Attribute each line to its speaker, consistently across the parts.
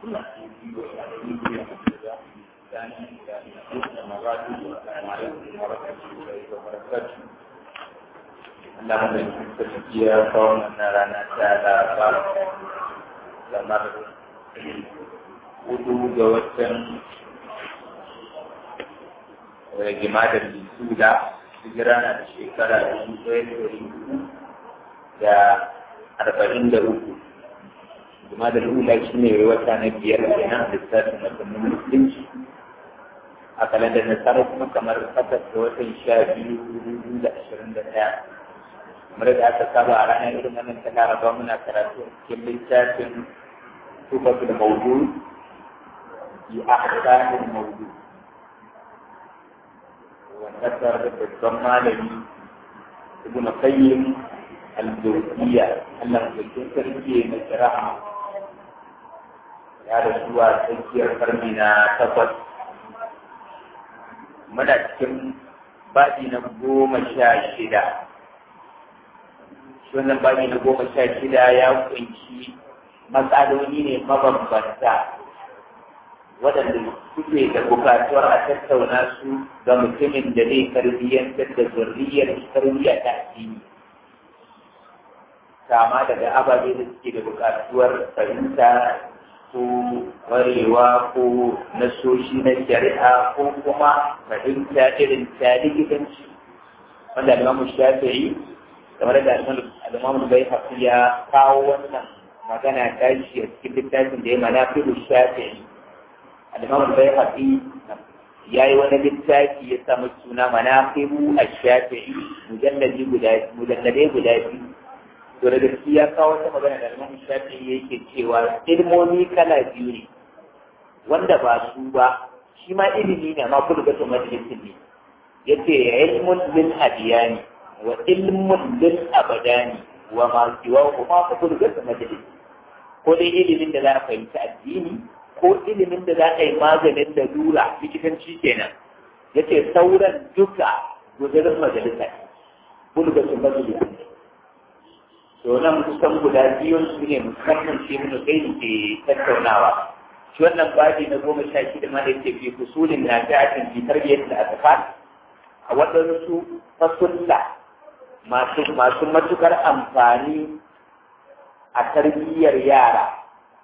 Speaker 1: Allah mai sarki ya kawo wannan rana ta laraba kamar hudu ga watan jima'a da suda hijira na da shekara dubu ɗaya da ɗari hudu da arba'in da uku jima'a da lula shi ne wata na biyar kenan lissafin watannin musulunci a kalandar nasara kuma kamar takwas da watan sha biyu dubu da ashirin da ɗaya kamar da aka saba a ranar irin wannan ta laraba muna karatu a cikin littafin tufatul maudu bi ahsanil maudu والنصر بالضمالي ابن قيم الجوزية الله يكون تركي مجرها ya da zuwa tsakiyar karni na takwas muna cikin baɗi na goma sha shida shi wannan baɗi na goma sha shida ya kunshi matsaloli ne mabambanta waɗanda suke da bukatuwar a tattauna su ga mutumin da zai tarbiyyantar da zurriyar tarbiyya ta addini kama daga ababe da suke da bukatuwar fahimta ko warewa ko nasoshi na shari'a ko kuma fahimta irin ta likitanci wanda alimamu shafi'i kamar da alimamu bai hafi ya kawo wannan magana tashi a cikin littafin da ya mana fi shafi'i الإمام البيهقي يا wani littafi ya samu suna manaqibu ash-shafi'i mujalladi guda mujalladai guda biyu to da gaskiya kawo wata magana da Imam Shafi'i yake cewa ilmomi kala biyu ne wanda ba su ba shi ma ilimi ne ma kullu gato majalisin ne yace ilmun lil adiyani wa ilmun lil abadani wa ma siwa kuma kullu gato majalis ko dai ilimin da za a fahimci addini ko ilimin da za a yi maganin da lura likitanci kenan ya ce sauran duka gudunar majalisa bulgatun majalisa ne to nan kusan guda biyun su ne musamman shi mun kai ke tattaunawa shi wannan babi na goma sha shida ma da yake fi fusulin na ta'atin fi tarbiyyar da aka a waɗansu fasulla masu masu matukar amfani a tarbiyyar yara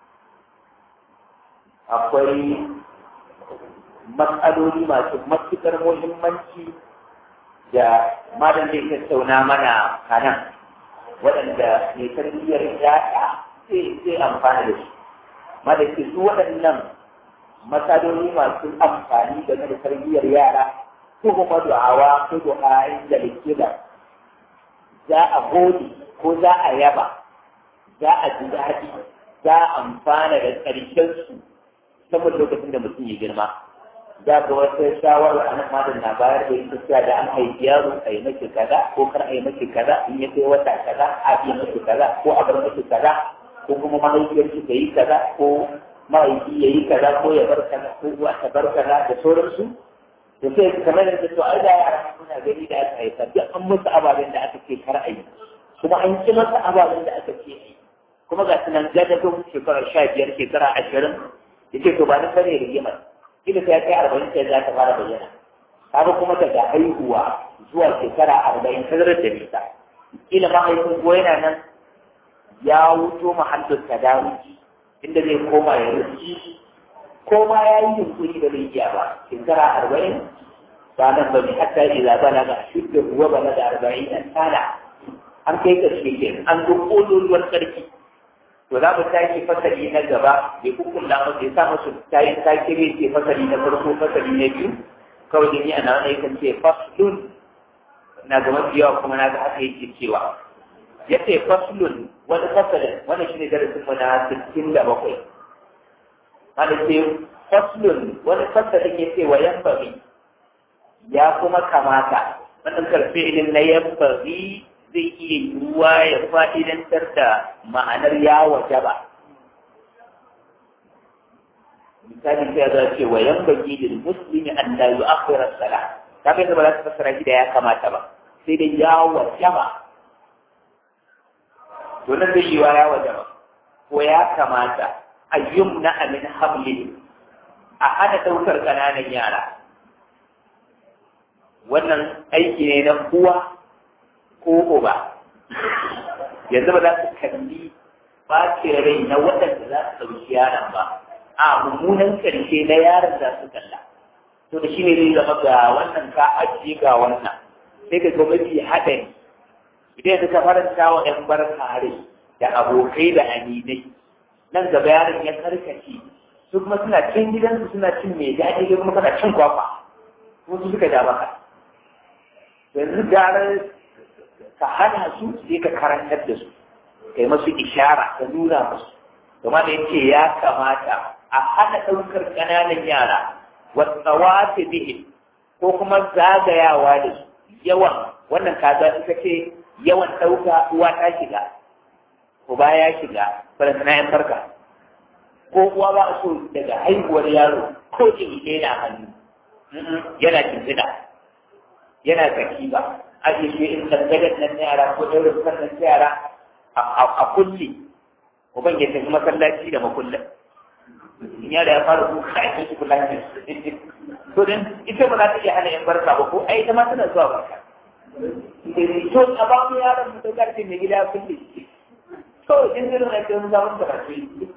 Speaker 1: akwai matsaloli masu matuƙar muhimmanci da malam zai tattauna mana kanan waɗanda mai tarbiyyar yaya zai amfana da su malam ke su waɗannan matsaloli masu amfani game da tarbiyyar yara ko kuma du'awa ko du'ayin da likida za a gode ko za a yaba za a ji daɗi za a amfana da ƙarshen su saboda lokacin da mutum ya girma za ga wata shawarar a nan malam na bayar da ita cewa da an haifi yaro a yi maki kaza ko kar a yi maki kaza in ya kai wata kaza a yi maki kaza ko a bar maki kaza ko kuma mahaifiyar ki ta yi kaza ko mahaifi ya yi kaza ko ya bar kaza ko uwa ta bar kaza da sauransu da sai kamar da to ai da yara suna gani da aka haifa duk an musu ababen da aka ce kar a yi kuma an ci masa ababen da aka ce yi kuma ga sunan gadadin shekarar sha biyar shekara ashirin yace to ba na sani rigimar kila sai kai arba'in sai za ta fara bayyana kaga kuma daga haihuwa zuwa shekara arba'in tazarar da nisa kila mahaifin ko yana nan ya wuto mahallin tadaruki inda zai koma ya rufi ko ma ya yi yunkuri da zai iya ba shekara arba'in ba nan ba ne hatta idza balaga shudda huwa balaga arba'in sana an kai karshe ke an duk ƙololuwar ƙarfi to za mu tashi fasali na gaba bai kukun da mu ya sa musu tayi take ne ce fasali na farko fasali na biyu kawai da ni ana wani yakan ce faslun na ga mafi yawa kuma na ga haka yake cewa ya ce faslun wani fasalin wani shine darasin mu na sittin da bakwai wani ce faslun wani fasalin ya ce wa yambari ya kuma kamata wannan karfe ilin na yambari zai iya yiwuwa ya fa'idantar da ma'anar ya waje ba. Misali sai za ce wa yan baki da musulmi an da yi akhirar sala. Ta kai ba za su fassara shi da ya kamata ba, sai dai ya waje ba. To nan zai yiwa ya waje ba, ko ya kamata ayyum na amin hamli a hana ɗaukar ƙananan yara wannan aiki ne na uwa ko uba yanzu ba za su kalli ɓacin rai na waɗanda za su ɗauki yaron ba a mummunan ƙarshe na yaron za su kalla to da shi ne zai zama ga wannan ka ajiye ga wannan sai ka ga mafi haɗari idan yanzu ka faranta wa ‘yan barka rai da abokai da aminai nan gaba yaron ya karkace su kuma suna cin gidansu suna cin mai daɗi da kuma kana cin kwakwa kuma su suka ja maka yanzu gara ka hana su sai ka karantar da su kai masu ishara ka nuna musu kuma da yace ya kamata a hana ɗaukar ƙananan yara wasawa ta bihin ko kuma zagayawa da su yawan wannan kaza ita ce yawan ɗauka uwa ta shiga uba ya shiga faransa yan farka ko uwa ba a so daga haihuwar yaro ko in ɗaya na hannu yana kintina yana zaki ba a ce shi in tangadan nan na yara ko ɗaurin sannan yara a kulle uban ya tafi masallaci da makullin in yara ya fara kuka a cikin kula ne to dan ita ba za ta iya hana yan barka ba ko ai ita ma tana zuwa barka to a ba mu yaron mu to karfe mai gida kulle to in zai na kai zaman karatu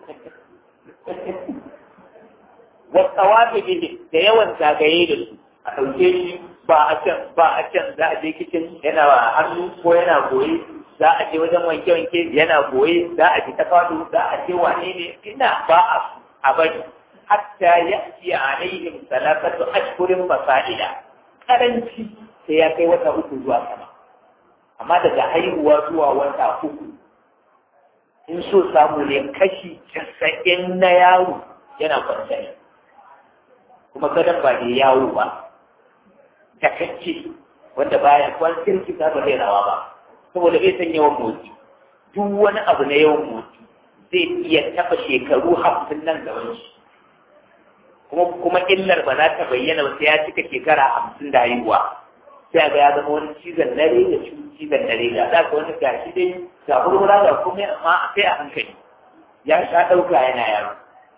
Speaker 1: wa tawafi bihi da yawan zagaye da su a ɗauke shi ba a can ba a can za a je kicin yana hannu ko yana goye za a je wajen wanke-wanke yana goye za a ji tafadu za a je wane ne ina ba a a bari hatta ya ci alaihim salatatu ashkurin fasa'ila karanci sai ya kai wata uku zuwa sama amma daga haihuwa zuwa wata uku in so samu ne kashi casa'in na yaro yana kwanciyar kuma gadon ba da yawo ba takacce wanda baya kwan kirki ba zai rawa ba saboda bai san yawan motsi duk wani abu na yawan motsi zai iya taɓa shekaru hamsin nan gaban shi kuma kuma illar ba za ta bayyana ba sai ya cika shekara hamsin da haihuwa sai ga ya zama wani cizon dare da cizon dare da za ka wani gashi dai ga hurhura ga komai amma a kai a hankali ya sha ɗauka yana yaro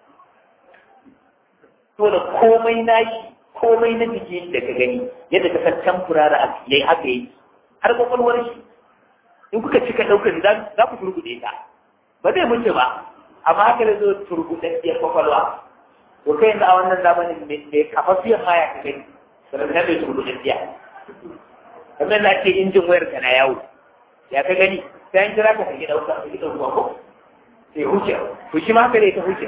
Speaker 1: to da komai nashi komai na jiki da ka gani yadda ka san tamfurara a yayi haka yi har kwakwalwar shi in kuka cika ɗaukar za ku turgude ta ba zai mutu ba amma haka da zo turgudaddiyar kwakwalwa to kai yanzu a wannan zamanin mai kafafiyar ma ya ka gani sannan mai turgudaddiya kamar na ce injin wayar ka na yawo ya ka gani sai an kira ka ka gida wuta ka gida ruwa ko sai huce to shi ma haka ne ta huce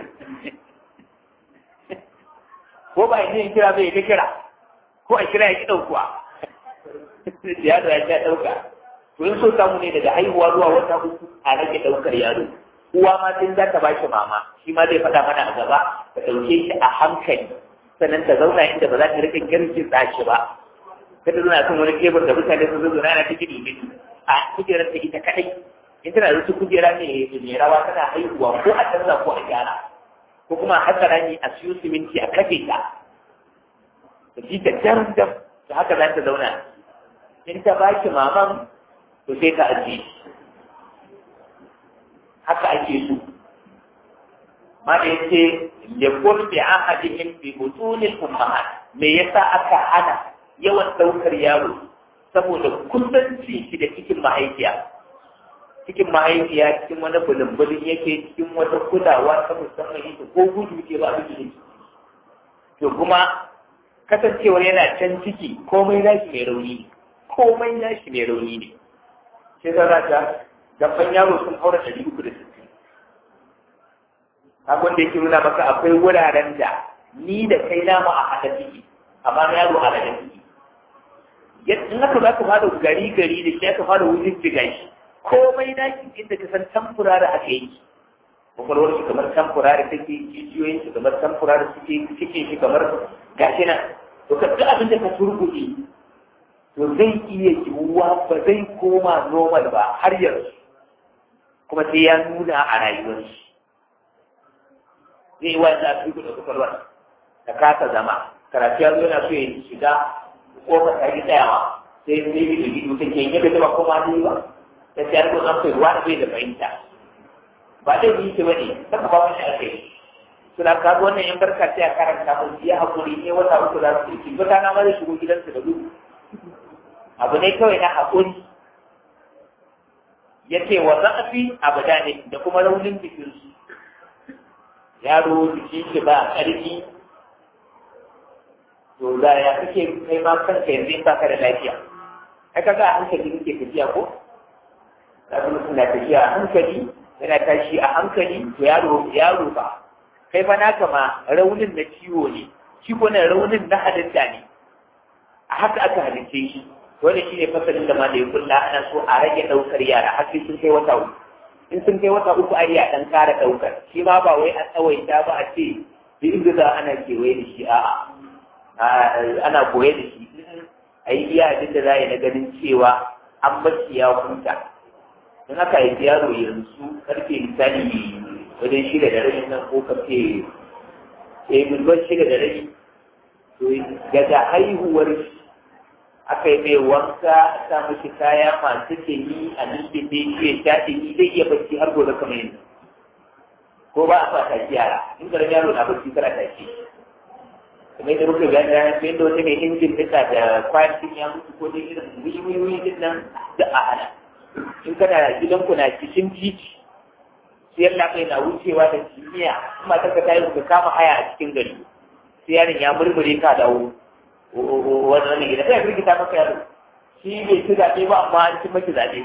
Speaker 1: ko ba yin kira bai ta kira ko a kira ya ki ɗaukuwa yaro ya ta ɗauka to in so samu ne daga haihuwa zuwa wata uku a rage ɗaukar yaro uwa ma tun za ta bashi mama shi ma zai faɗa mana a gaba ta ɗauke shi a hankali sannan ta zauna inda ba za ta rika girkin shi ba kada zuna kan wani kebur da mutane sun zo na ta gidi gidi a kujerar ta ita kaɗai in tana da wasu kujera ne mai rawa tana haihuwa ko a canza ko a gyara ko kuma a hatsara ne a siyo siminti a kafe ta da ji ta dam dam da haka za ta zauna in ta baki maman to sai ka ajiye haka ake so ma da yace ya kun bi ahadihim bi butunil ummahat me yasa aka hana yawan daukar yaro saboda kusanci shi da cikin mahaifiya cikin mahaifiya cikin wani bulunbulin yake cikin wata kulawa ta musamman yake ko gudu ke ba abin to kuma kasancewar yana can ciki komai nashi mai rauni ne komai nashi mai rauni ne sai za ta gaban yaro sun haura ɗari uku da sittin abin da yake nuna maka akwai wuraren da ni da kai namu a haɗa ciki amma na yaro a haɗa ciki in aka za ka fara gari gari da shi aka fara wurin jiga shi komai nashi inda ka san tamfurari aka yi kwakwalwar shi kamar tamfurari take jijiyoyin shi kamar tamfurari suke cikin shi kamar gashi nan to ka duk abin da ka turbuɗe to zai iya yiwuwa ba zai koma normal ba har yanzu kuma sai ya nuna a rayuwar shi zai yi wani zafi da kwakwalwar da kasa zama karatu ya zo yana so ya shiga kofar ta yi tsayawa sai sai bi da gido take yin yadda ba koma ne ba da sai an zo an kai ruwa da bai da fahimta ba dai yi ce bane saka ba wani ake suna kaga wannan yan barka sai a karanta mun ya hakuri ne wata uku za su yi wata na ma zai shigo gidansu da gudu abu ne kawai na hakuri ya ce wa za'afi abada ne da kuma raunin jikinsu yaro jikin shi ba ƙarfi to da ya kake kai ma kanka yanzu in baka da lafiya ai kaga a hankali kake tafiya ko kaga mutum na tafiya a hankali yana tashi a hankali to yaro yaro ba kai fa naka ma raunin na ciwo ne shi ko na raunin na halitta ne a haka aka halitta shi wanda shi ne fasalin da ma da ya kulla ana so a rage ɗaukar yara har sai sun kai wata uku in sun kai wata uku a iya ɗan ƙara ɗaukar shi ma ba wai a tsawaita ba a ce duk inda za ana kewaye da shi a'a ana koye da shi a yi iya abin da za a yi na ganin cewa an bashi ya huta in aka yi yaro yanzu karfe misali wajen shida da rabi nan ko karfe eh milban shida da rabi to daga haihuwar shi aka yi mai wanka a sa mashi kaya masu ɗumi a lullube shi ya sha ɗumi zai iya bacci har gobe kamar yanzu ko ba a fata yara in garin yaro na bacci kara tashi kuma yadda muka gani ranar sai da wani mai injin duka da kwayan ya mutu ko dai irin wiwiwi din nan da a hana in kana gidanku na cikin titi sai yalla kai na wucewa da kimiyya kuma ta ka tayi ka kama haya a cikin gari sai yaron ya murmure ka dawo wani wani gida sai ya firgita maka yaro shi bai ci zaɓe ba amma an ci maki zaɓe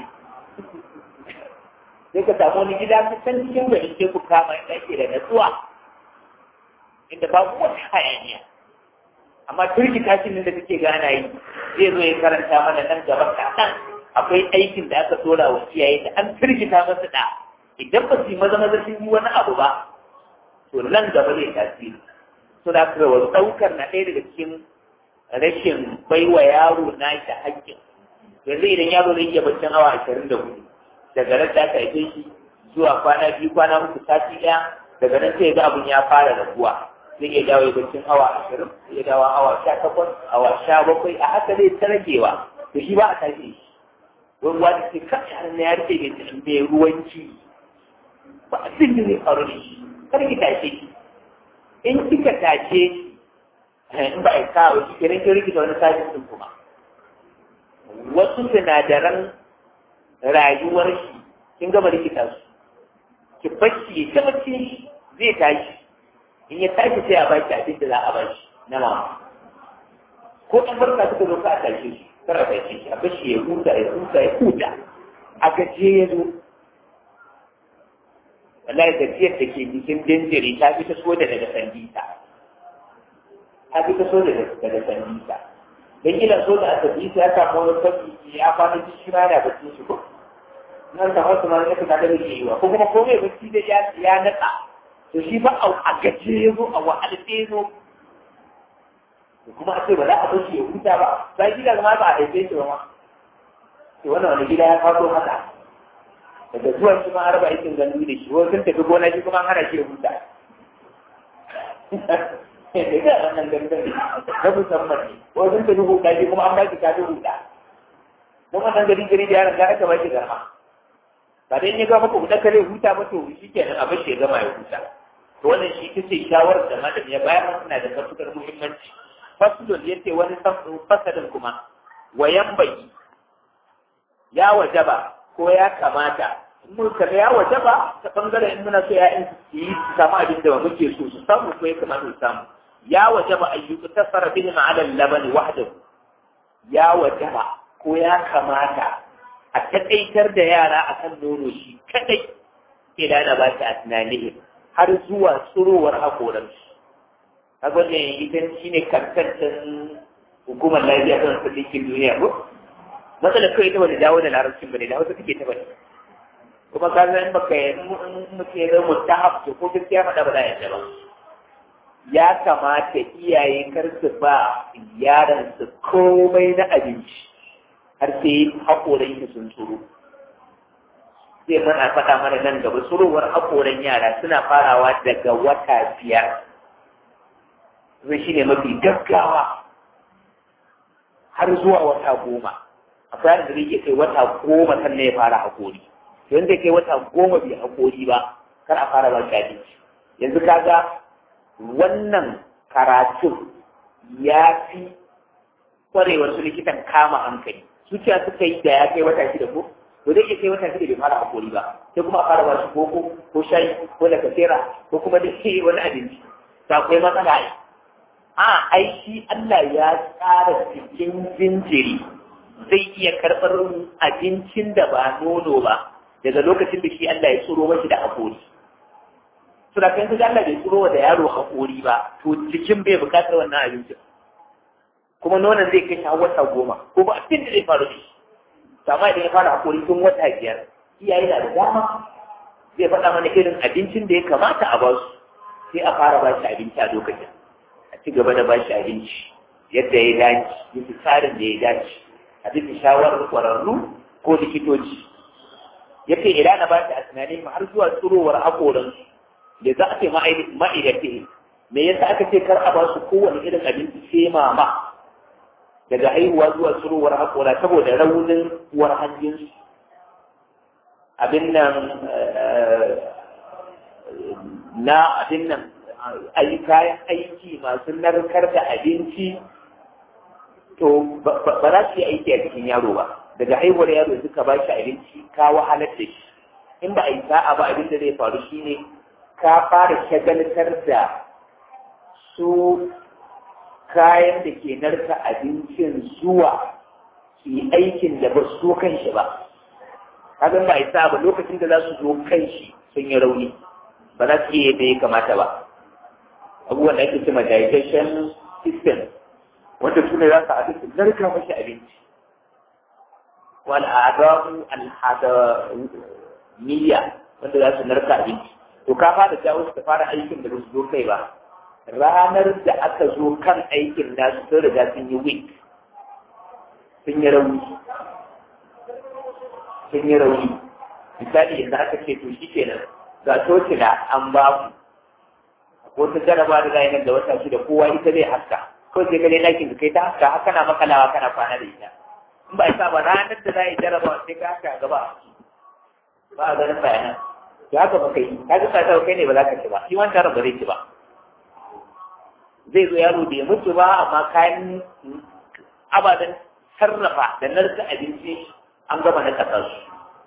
Speaker 1: sai ka samu wani gida ka can cikin gari sai ku kama inda ake da natsuwa inda babu wata hayaniya amma firgita shi da kake gana yi zai zo ya karanta mana nan gaba kaɗan akwai aikin da aka tura wa iyaye da an firgita masu da idan ba su yi maza maza sun yi wani abu ba to nan gaba zai tasiri suna kawo ɗaukar na ɗaya daga cikin rashin baiwa yaro na shi haƙƙin yanzu idan yaro zai iya baccin awa ashirin da hudu daga nan da aka haife shi zuwa kwana biyu kwana uku sati ɗaya daga nan sai ga abun ya fara raguwa zai iya dawo baccin awa ashirin zai iya dawo awa sha takwas awa sha bakwai a haka zai ta ragewa to shi ba a tashi shi ruwa da ke kan yaran na ya rike mai ruwanci ba abin da zai faru da shi kar ki tashe shi in kika tashe shi in ba a kawo shi kenan kin rikita wani sajin din kuma wasu sinadaran rayuwar shi kin gama rikita su ki bacci ya tabbaci shi zai tashi in ya tashi sai a baki abin da za a bashi na mama ko ɗan barka suka zo ka a tashe shi kar a tashe shi a bashi ya huta ya huta ya huta a gaje ya zo wallahi tafiyar da ke jikin jinjiri ta fi ta so da daga sandita ta fi ta so da daga sandita don gina so da asabita ya samu wani fashi ya kwana ji shi ma yana bacci shi ko nan ta wasu ma ya fita da ke yi wa ko kuma komai bacci da ya ya natsa to shi ba a gaje ya zo a wahala sai ya zo kuma a ce ba za a bashi ya huta ba sai gida ma ba a haife shi ba ma to wannan wani gida ya faso haka daga zuwan shi ma har ba aikin gandu da shi wani sun tafi gona shi kuma hana shi ya huta da ga wannan gangan na musamman ne wani sun tafi huta shi kuma an ba shi kafin huta don wannan gari gari da yaron ga aka ba shi garma ba dai ya ga maka huta kare huta ba to shi kenan abin shi ya gama ya huta to wannan shi ita ce shawarar da malam ya bayar suna da matuƙar muhimmanci fasulun ya ce wani fasalin kuma wayan bai ya wajaba ko ya kamata mun kaga ya wajaba ta bangaren in muna so ya'yan su yi su samu abin da muke so su samu ko ya kamata su samu ya wajaba ayyuka tasara bihim ala labani wahdahu ya wajaba ko ya kamata a taƙaitar da yara akan nono shi kadai ila da ba ta tunanihi har zuwa tsurowar hakoransu kaga ne idan shine kankantan hukumar lafiya ta ɗinkin duniya ko matsalar kawai ita bane dawo da larabcin bane da hausa take ta bane kuma ka san baka yi muke da mustahab to ko gaskiya faɗa ba za ya ba ya kamata iyaye kar su ba yaran su komai na abinci har sai haƙoran shi sun tsoro sai mana faɗa mana nan gaba tsurowar haƙoran yara suna farawa daga wata biyar zai shi ne mafi gaggawa har zuwa wata goma akwai da zai iya kai wata goma sannan ya fara haƙori to yanzu kai wata goma bai haƙori ba kar a fara ba shi abinci yanzu kaga wannan karatun ya fi kwarewar su likitan kama hankali zuciya suka yi da ya kai wata shida ko to zai iya kai wata shida bai fara hakuri ba sai kuma a fara ba shi koko ko shayi ko lakasera ko kuma da ke wani abinci to akwai matsala ai a ai shi Allah ya tsara cikin jinjiri zai iya karɓar abincin da ba nono ba daga lokacin da shi Allah ya tsoro mashi da hakuri suna kan kaga Allah bai tsoro da yaro hakuri ba to cikin bai bukatar wannan abincin kuma nonon zai kai har wata goma ko ba abin da zai faru da shi amma idan ya fara hakuri tun wata biyar iyaye na da dama zai faɗa mana irin abincin da ya kamata a basu sai a fara ba shi abinci a lokacin a ci gaba da ba shi abinci yadda ya dace bisa tsarin da ya dace a bisa shawarar ƙwararru ko likitoci ya ce idan na ba shi a tunanin har zuwa tsirowar haƙoransu da za a ce ma'aikata me yasa aka ce kar a ba su kowane irin abinci sai mama daga haihuwa zuwa tsirowar haƙora saboda raunin uwar hanjinsu abin nan na abin nan ayi kayan aiki masu narkar da abinci to ba za su yi aiki a cikin yaro ba daga haihuwar yaro suka ba shi abinci ka wahalar da shi in ba a yi sa'a ba abin da zai faru shine ka fara shagaltar da su kayan da ke narka abincin zuwa su yi aikin da ba su kan shi ba kagan ba isa ba lokacin da za su zo kan shi sun yi rauni ba za su iya yadda ya kamata ba abubuwan da ake cima digestion system wanda su ne za su haɗu su narka mashi abinci wal adamu al hadaniya wanda za su narka abinci to ka fara jawo su ta fara aikin da ba su zo kai ba ranar da aka zo kan aikin nasu sun riga sun yi week sun yi rauni sun yi rauni misali yanzu aka ce to shi kenan ga tocila an ba mu ko ta jaraba da zai nan da wata shida kowa ita zai haska ko sai gane ɗakin da kai ta haska haka na makalawa kana kwana da ita in ba isa ba ranar da za a yi jaraba sai ka haska gaba ba a ganin bayanan to haka ba kai ka ga sa kai ne ba za ka ci ba shi wancan ba zai ci ba zai zo yaro bai mutu ba amma kayan ababen sarrafa da narka abinci an gama na kasar su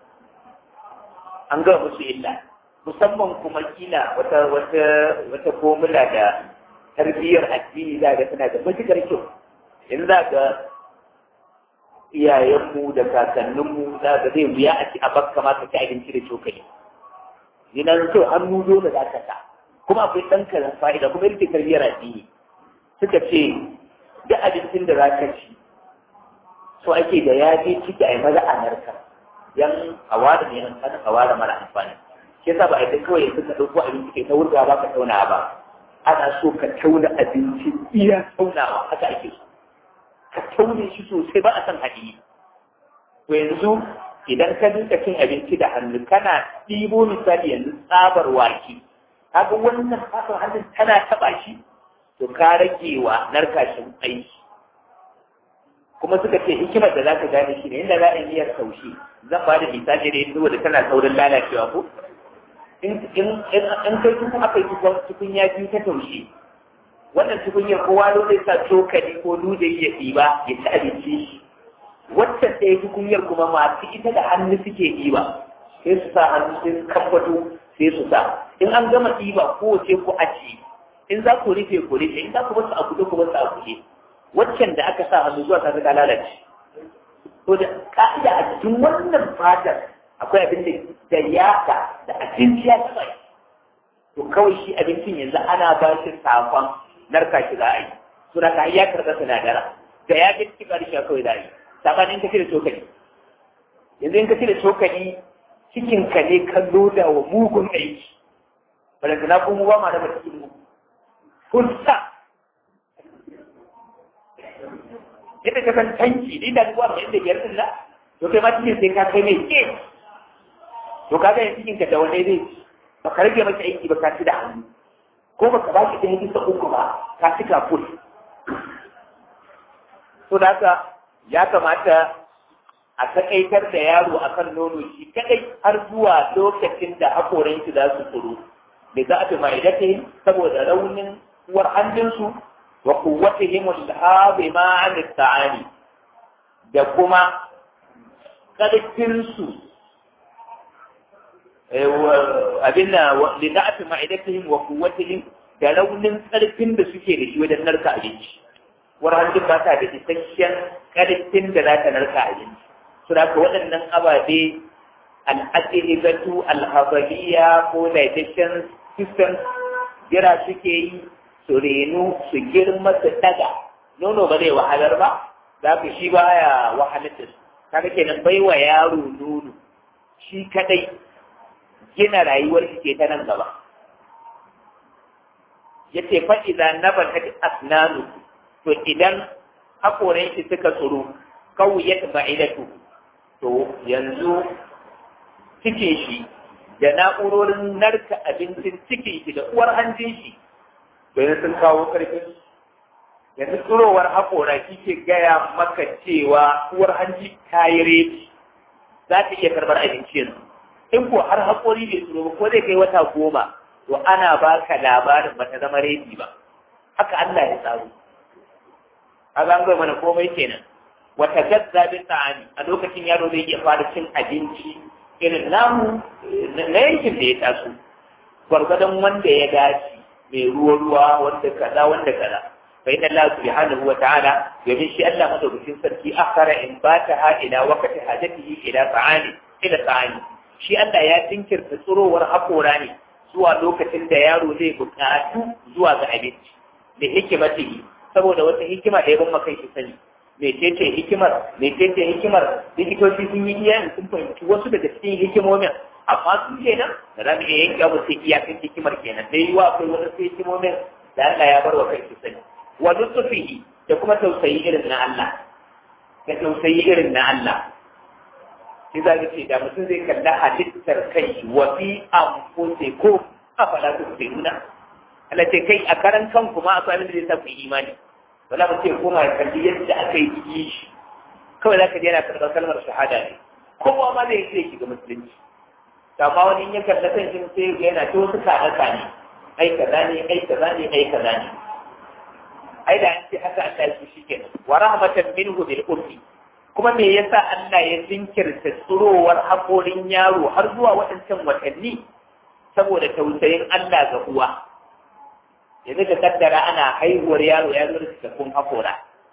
Speaker 1: an gama musu illa musamman kuma kila wata wata wata formula da tarbiyyar addini za ga tana da matuƙar kyau yanzu za ga iyayenmu da kakanninmu za ga zai wuya a ci a bakka ma ka ci abinci da cokali yana da kyau hannu dole za ka sa kuma akwai ɗan karan fa'ida kuma yake tarbiyyar addini suka ce duk abincin da za ka ci so ake da ya je ciki a yi maza a narka yan hawa da mai amfani hawa da mara amfani shi yasa ba a yi kawai suka ɗauko abinci kai ta wurga ba ka tauna ba ana so ka tauna abinci iya taunawa haka ake so ka taune shi sosai ba a san haɗi to yanzu idan ka dinka cin abinci da hannu kana ɗibo misali yanzu tsabar wake kaga wannan fasar hannun tana taɓa shi to ka rage wa narkashin aiki kuma suka ce hikimar da za ka gane shi ne inda za a yi miyar taushe zan ba da misali da yanzu da tana saurin lalacewa ko in kai tukun aka yi tukun ya biyu ta taushe wannan tukunyar kowa zo zai sa cokali ko duje ya ɗiba ya ci abinci wacce ɗaya tukunyar kuma masu ita da hannu suke ɗiba sai su sa hannu sai su kamfato sai su sa in an gama ɗiba kowace ku ajiye in za ku rufe ku rufe in za ku basu a kuɗe ku basu a kuɗe waccan da aka sa hannu zuwa ta ga lalace to da ka'ida a cikin wannan fatar akwai abin da yaka da abinci ya taɓa to kawai shi abincin yanzu ana ba shi sakon narka shi za a yi to da ka ya karɓa sinadara da ya ga cikin ƙarshe kawai za a yi sabanin ka cire cokali yanzu in ka cire cokali cikin ka ne ka loda wa mugun aiki balantana kuma ba ma raba cikin mu fusta yadda ka san tanki ni da zuwa mai da biyar din na to kai ma cikin sai ka kai mai ke to kaga yin cikin ka da wani zai ba ka rage masa aiki ba ka ci da hannu ko ba ka ba shi ɗaya bisa uku ba ka ci ka ful to da haka ya kamata a takaitar da yaro akan nono shi kadai har zuwa lokacin da hakoran shi za su tsoro da za a fi ma'idate saboda raunin uwar hannunsu wa kuwatihim al-habi ma an ta'ani da kuma karfinsu abin da li da'afi ma'idatihim wa quwwatihim da raunin karfin da suke da shi wajen narka abinci warhanjin ba ta da isasshen karfin da za ta narka abinci su da ka waɗannan ababe al'adilibatu alhabaliya ko digestion system jira suke yi su renu su girma su daga nono ba zai wahalar ba za ka shi baya wahalar da su kaga kenan bai wa yaro nono shi kadai gina rayuwar shi ke ta nan gaba yace fa idan nabata asnanu to idan hakoran shi suka tsoro kawiyat ba'idatu to yanzu cikin shi da na'urorin narka abincin cikin shi da uwar hanjin shi bayan sun kawo karfin yanzu tsurowar haƙora shi ke gaya maka cewa uwar hanji ta yi rebi za ta iya karɓar abinci yanzu in ko har haƙori bai tsoro ba ko zai kai wata goma to ana baka labarin ba ta zama rebi ba haka Allah ya tsaro a zango mana komai kenan wata gazza bin ta'ani a lokacin yaro zai iya fara cin abinci irin namu na yankin da ya taso gwargwadon wanda ya dace mai ruwa-ruwa wanda kaza wanda kaza فإن الله سبحانه وتعالى يمين شيء الله مدوكسين سركي أخر إن باتها إلى وقت حاجته إلى طعام إلى طعام شيء الله يا تنكر تصرو ورحقوراني سوى لوكة ديارو زي بكاتو زوى غعبت لحكمته saboda wata hikima da ya ban maka shi sani mecece hikimar mecece hikimar likitoci sun yi iya sun fahimci wasu daga cikin hikimomin amma su kenan da za mu iya yanke abu sai iyakan hikimar kenan dai yiwa akwai wasu hikimomin da Allah ya bar wa kai shi sani wa lutfihi da kuma tausayi irin na Allah da tausayi irin na Allah shi za ka ce da mutum zai kalla halittar kai wa fi anfusikum afala tusiruna Allah ce kai a karan kan kuma akwai abin da zai sa ku imani wala ba ce kuma ya kalli yadda aka yi shi kawai za ka je yana karɓar kalmar shahada ne kowa ma zai ce shiga musulunci amma wani in ya kalla kan shi sai ga yana ta wasu kaɗa ne ai kaza ne ai kaza ne ai kaza ne ai da an ce haka Allah ya shi kenan wa rahmatan minhu bil ummi kuma me yasa Allah ya jinkirta tsurowar haƙorin yaro har zuwa waɗancan watanni saboda tausayin Allah ga uwa yanzu ka kaddara ana haihuwar yaro ya zo da cikakkun haƙora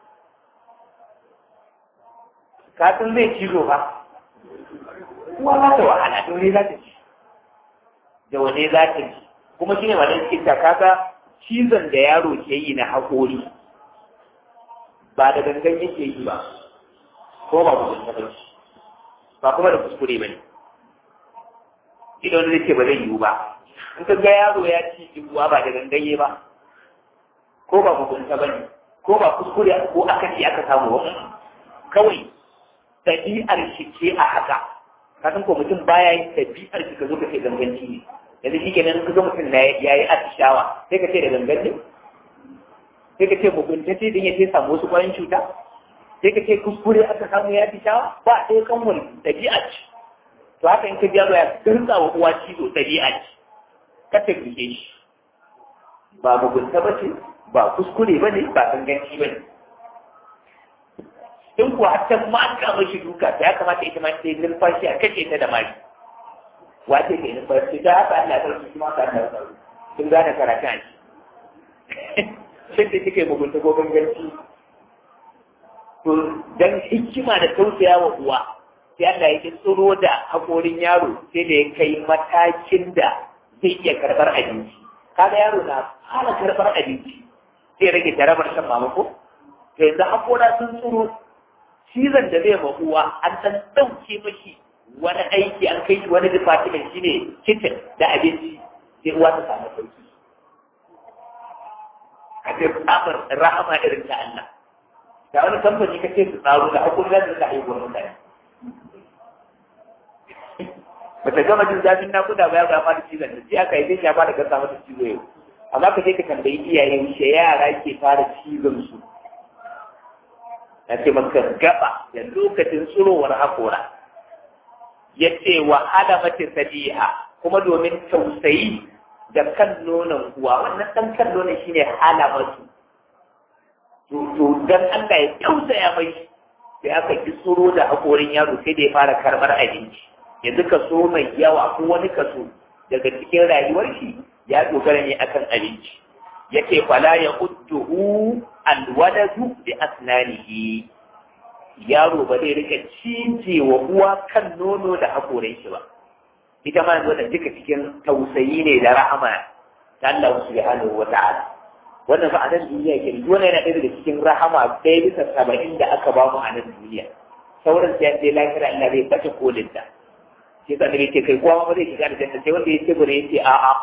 Speaker 1: ka san zai cizo ba uwa za ta wahala da wani za ta ci da wani za ta ci kuma shine ma dan cikin kaga cizon da yaro ke yi na haƙori ba da gangan yake yi ba ko ba ku ba ba kuma da kuskure ba ne idan wani ce ba zai yiwu ba in ka ga yaro ya ci uwa ba da gangaye ba ko ba mugunta ba ne ko ba kuskure ko aka ci aka samu ba kawai ɗabi'ar shi ce a haka kasan ko mutum baya yin ɗabi'ar shi ka zo ka ce ganganci ne yanzu shi kenan ka ga mutum na ya yi atishawa sai ka ce da gangan ne sai ka ce mugunta ce don ya ce samu wasu ƙwayan cuta sai ka ce kuskure aka samu ya atishawa ba sai kan wani ɗabi'a ce to haka in ka ji yaro ya dirka wa uwa cizo ɗabi'a ce ka ta rike shi ba mugunta ba ce ba kuskure ba ne ba ganganci ba ne in kuwa har ta maka mashi duka ta ya kamata ita ma ta yi numfashi a kashe ta da mari wace ke numfashi ta haka Allah ta rufe kuma ka Allah ta sun gane karatu a shi sai da kike mugunta ko ganganci to dan hikima da tausaya wa uwa sai Allah ya tsoro da hakorin yaro sai da ya kai matakin da zai iya karɓar abinci kaga yaro na fara karɓar abinci sai rage jarabar shan mamako to yanzu hakora sun tsoro cizon da zai uwa an ɗan ɗauke mashi wani aiki an kai shi wani department shine kitchen da abinci sai uwa ta samu sauki a ce tsabar rahama irin ta Allah da wani kamfani ka ce su tsaro da hakuri za su haihuwar mutane bata gama jin zafin nakuda ba ya ga fara cizon da sai aka yi ya fara gasa mata cizo yau amma ka je ka tambayi iyaye wuce yara ke fara cizon su na ce maka gaba da lokacin tsurowar haƙora ya ce wa alamati sadiha kuma domin tausayi da kan nonon uwa wannan ɗan kan nonon shine alamatu to dan Allah ya tausaya mai sai aka ki tsoro da haƙorin yaro sai da ya fara karɓar abinci yanzu kaso mai yawa ko wani kaso daga cikin rayuwar shi ya dogara ne akan abinci yake fala ya udduhu alwaladu bi asnanihi yaro ba zai rika cije wa uwa kan nono da haƙorin shi ba ita ma yanzu da duka cikin tausayi ne da rahama ta Allah subhanahu wa ta'ala wannan fa a nan duniya ke wannan yana ɗaya daga cikin rahama ɗaya bisa saba'in da aka ba mu a nan duniya sauran sai dai lafiya Allah zai bace kolin da sai ka ce kai kowa ma zai shiga da janna sai wanda ya ce gure ya ce a'a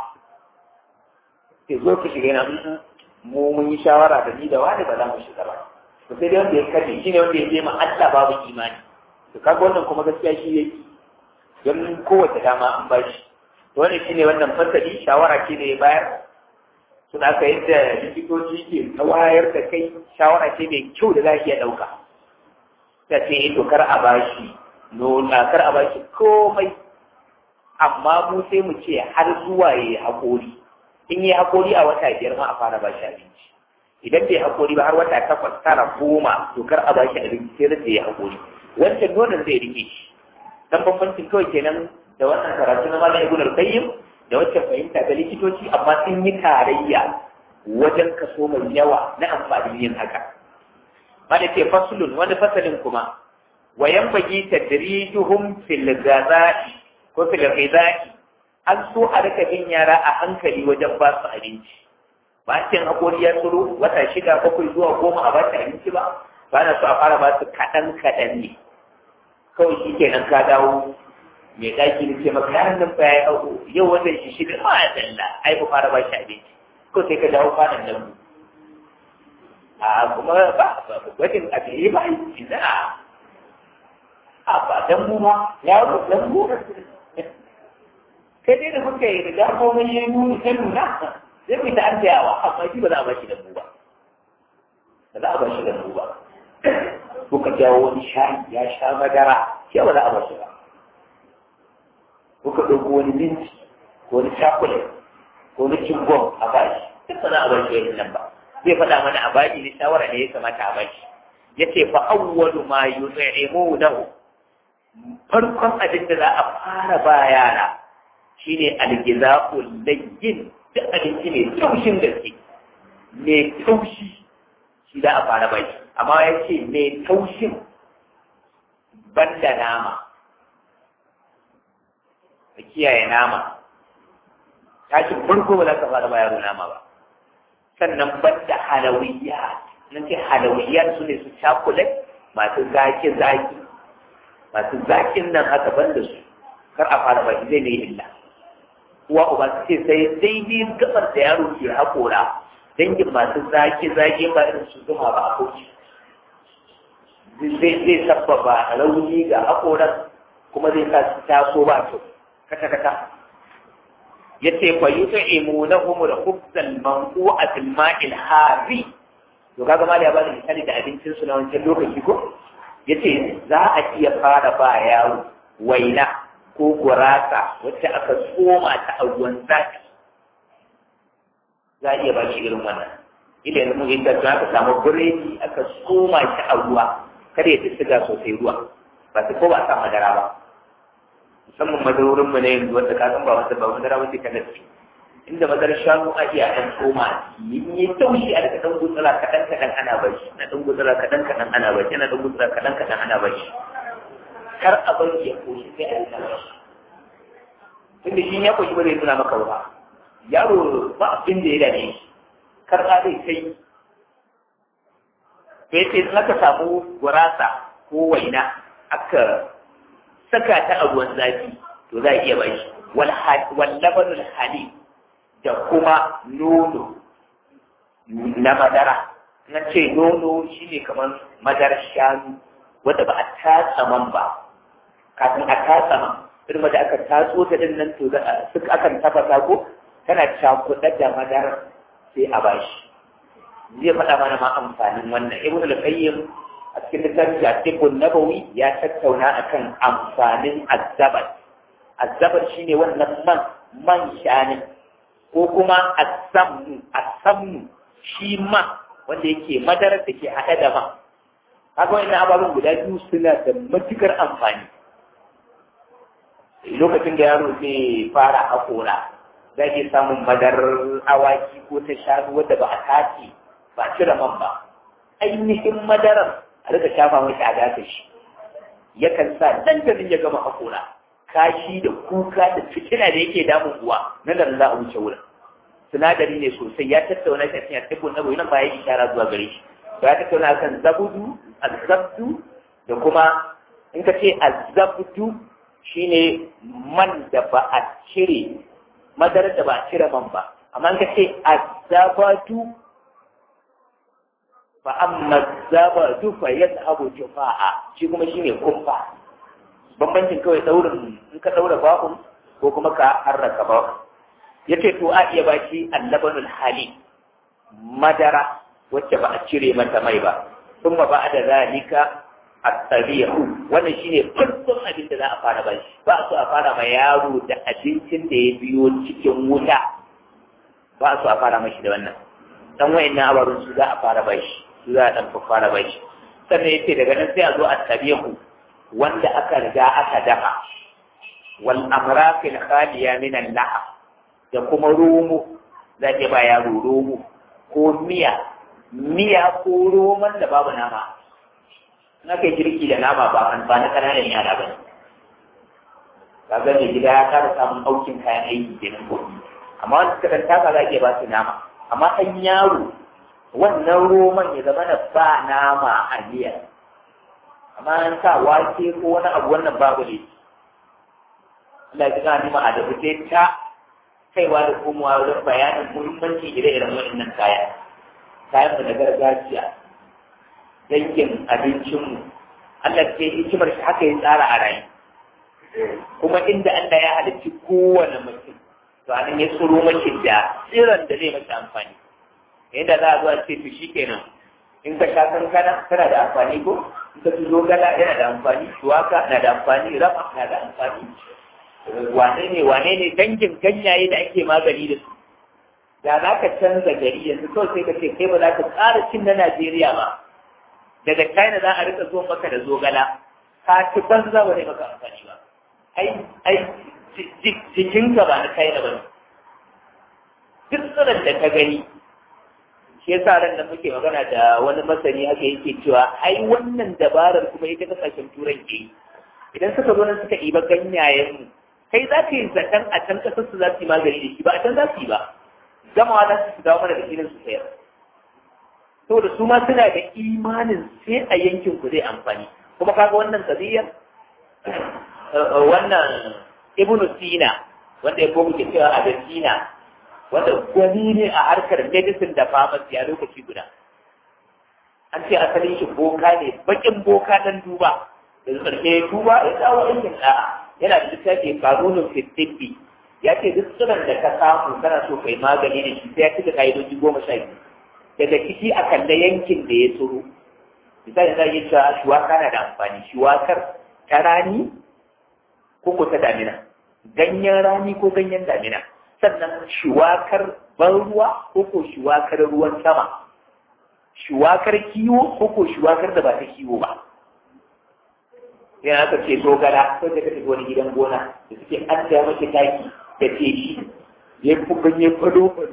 Speaker 1: sai zo ka shiga yana mu mun yi shawara da ni da wani ba za mu shiga ba to sai dai wanda ya kace shi ne wanda ya je ma Allah babu imani to kaga wannan kuma gaskiya shi yake don kowace dama an ba shi to wannan shine wannan fasali shawara ce da ya bayar suna aka yadda likitoci ke ta wayar da kai shawara ce mai kyau da za a iya ɗauka ta ce to kar a bashi nuna kar a bashi komai amma mu sai mu ce har zuwa ya yi haƙori in yi haƙori a wata biyar ma a fara bashi abinci idan bai haƙori ba har wata takwas tara goma to kar a bashi abinci sai da ya haƙori wancan nonon zai rike shi dan bambancin kawai kenan da wannan karatu na malam ibn al-qayyim da wacce fahimta ga likitoci amma sun yi tarayya wajen kaso mai yawa na amfani yin haka ma da ke fasulun wani fasalin kuma wayan bagi tadrijuhum fil ghazai ko fil ghazai an so a rika bin yara a hankali wajen ba su abinci ba cin hakori ya tsoro wata shida bakwai zuwa goma a ba su abinci ba ba na so a fara ba su kaɗan kaɗan ne kawai shi kenan ka dawo mai ɗaki da ce maka yaran nan fa ya yi yau wannan shi shi ma ya dalla ai ku fara ba shi abinci ko sai ka dawo kwanan nan mu a kuma ba gwajin abin ba ina a ba dan mu ma yaro dan mu kai dai da kuka yi riga ko mun yi nuni ta nuna zai mu ta an tayawa amma shi ba za a ba shi da mu ba ba za a ba shi da mu ba kuka jawo wani shayi ya sha madara shi ba za a ba shi ba kuka ɗauko wani minti ko wani chocolate ko wani cingom a bashi duk ba za a bashi wani nan ba zai faɗa mana a bashi ne shawara ne ya kamata a bashi ya ce fa awwalu ma yut'imunahu farkon abin da za a fara ba yara shine algiza'ul layyin duk abinci mai taushin gaske mai taushi shi za a fara bashi amma ya ce mai taushin banda nama ka kiyaye nama tashin farko ba za ka fara bayaro nama ba sannan banda halawiyya nan ce halawiyya su ne su cakulet masu zaki zaki masu zakin nan haka banda su kar a fara baki zai ne illa uwa uba su ce sai daidai gabar da yaro ke haƙora dangin masu zaki zaki ba irin su zuma ba a kauce zai zai sabbaba rauni ga haƙoran kuma zai sa su taso ba su kata-kata ya ce fa yi ta imu na humul hubzal manku a tilma'il hari to kaga ma ya bada misali da abincin su na wancan lokaci ko ya ce za a iya fara ba yaro waina ko gurasa wacce aka tsoma ta a ruwan zafi za a iya ba shi irin wannan ila yanzu mun yi da aka samu biredi aka tsoma shi a ruwa kada ya ci siga sosai ruwa ba su ko ba sa madara ba musamman madarorin mu ne yanzu wanda ka san ba wanda ba madara wanda ka nafi inda madar shanu a iya ɗan tsoma yi yi taushi a daga ɗan gutsura kaɗan kaɗan ana bashi na ɗan gutsura kaɗan kaɗan ana bashi na ɗan gutsura kaɗan kaɗan ana bashi kar a bar ya koshi sai a yi bashi tunda shi ya koshi ba zai nuna maka ba yaro ba abin da ya dame shi kar a zai kai sai sai in aka samu gurasa ko waina aka saka ta a ruwan zafi to za a iya bai wallabanul hali da kuma nono na madara na ce nono shine kamar madarar shanu wadda ba a tatsa man ba kafin a tatsa man irin da aka tatso ta din nan to suka akan tafasa ko tana cakuɗa da madarar sai a bashi zai faɗa mana ma amfanin wannan ibn al-qayyim a cikin littafin Jatibun Nabawi ya tattauna akan amfanin azzabar. Azzabar shine wannan man man shanin ko kuma asammu asammu shi ma wanda yake madarar da ke haɗe da man. Haka wani ababen guda biyu suna da matukar amfani. Lokacin da yaro zai fara haƙora, za ke samun madarar awaki ko ta shanu wadda ba a tace ba a cire man ba. Ainihin madarar a rika shafa mai a gasa shi yakan sa dandamin ya gama hakora kashi da kuka da fitina da yake damun uwa nan da za a wuce wurin sinadari ne sosai ya tattauna shi a cikin artikel na nan ba ya ishara zuwa gare shi ya tattauna kan zabudu azabdu da kuma in ka ce azabdu shine man da ba a cire madarar da ba a cire man ba amma in ka ce azabatu fa amma zabadu fa yadhabu jufa'a shi kuma shine kumfa bambancin kawai daurin in ka daura bakun ko kuma ka harraka ba yace to a iya baki allabanul hali madara wacce ba a cire mata mai ba kuma ba da zalika at-tabi'u wannan shine farkon abin da za a fara bashi ba so a fara ma yaro da abincin da ya biyo cikin wuta ba so a fara mashi da wannan dan wayannan abarun su za a fara bashi su za a dan fara bashi sannan yace daga nan sai a zo at-tabi'u wanda aka riga aka dafa wal amraqil khaliya min al-lahm da kuma romo za ke ba yaro romo ko miya miya ko roman da babu nama na kai girki da nama ba an ba na kananan yara ba ka ga mai gida ya kara samun aukin kayan aiki kenan ko amma wanda suka dan taka za ke ba su nama amma ɗan yaro wannan roman ya zama da ba nama a miya amma an sa wake ko wani abu wannan babu ne Allah ya gani ma a da sai ta kaiwa da komowa wajen bayanin muhimmanci ire-iren waɗannan kaya kayan mu na gargajiya dangin abincinmu Allah ce hikimar shi haka ya tsara a rayu kuma inda Allah ya halicci kowane mutum to anan ya tsoro mace da tsiron da zai mace amfani yadda za a zuwa ce to shikenan in ka sha kankana tana da amfani ko in ka tuzo gala yana da amfani shuwaka na da amfani rama na da amfani wane ne wane ne dangin ganyaye da ake magani da su da za ka canza gari yanzu kawai sai ka ce kai ba za ka ƙara cin na Najeriya ba daga China za a rika zuwa maka da zogala ka ci banza ba ne maka amfani ba ai ai jikinka ba na China ba ne duk tsirin da ka gani shi yasa ran da muke magana da wani masani haka yake cewa ai wannan dabarar kuma ita kasashen turai ke yi idan suka zo nan suka ɗiba ganyayen mu kai za ka yi zaton a can ƙasar su za su yi magani da shi ba a can za su yi ba gamawa za su dawo mana da filin su sayar saboda su ma suna da imanin sai a yankin ku zai amfani kuma kaga wannan kabiyar wannan ibnu sina wanda ya komu ke cewa a sina wanda gwani ne a harkar medicine da pharmacy a lokaci guda an ce asalin shi boka ne bakin boka dan duba da karshe duba ya dawo aikin da'a yana da littafi kanunin fitibbi ya ce duk tsiron da ka samu kana so kai magani da shi sai ya cika ka'idoji goma sha biyu daga ciki a kalla yankin da ya tsoro misali za a yi cewa shuwaka na da amfani shuwakar ta rani ko ko ta damina ganyen rani ko ganyen damina sannan shuwakar ban ruwa ko ko shuwakar ruwan sama shuwakar kiwo ko ko shuwakar da ba ta kiwo ba yana aka ce dogara ko da ka tafi wani gidan gona da suke an da mace taki da teshi ya fi ganye fado fado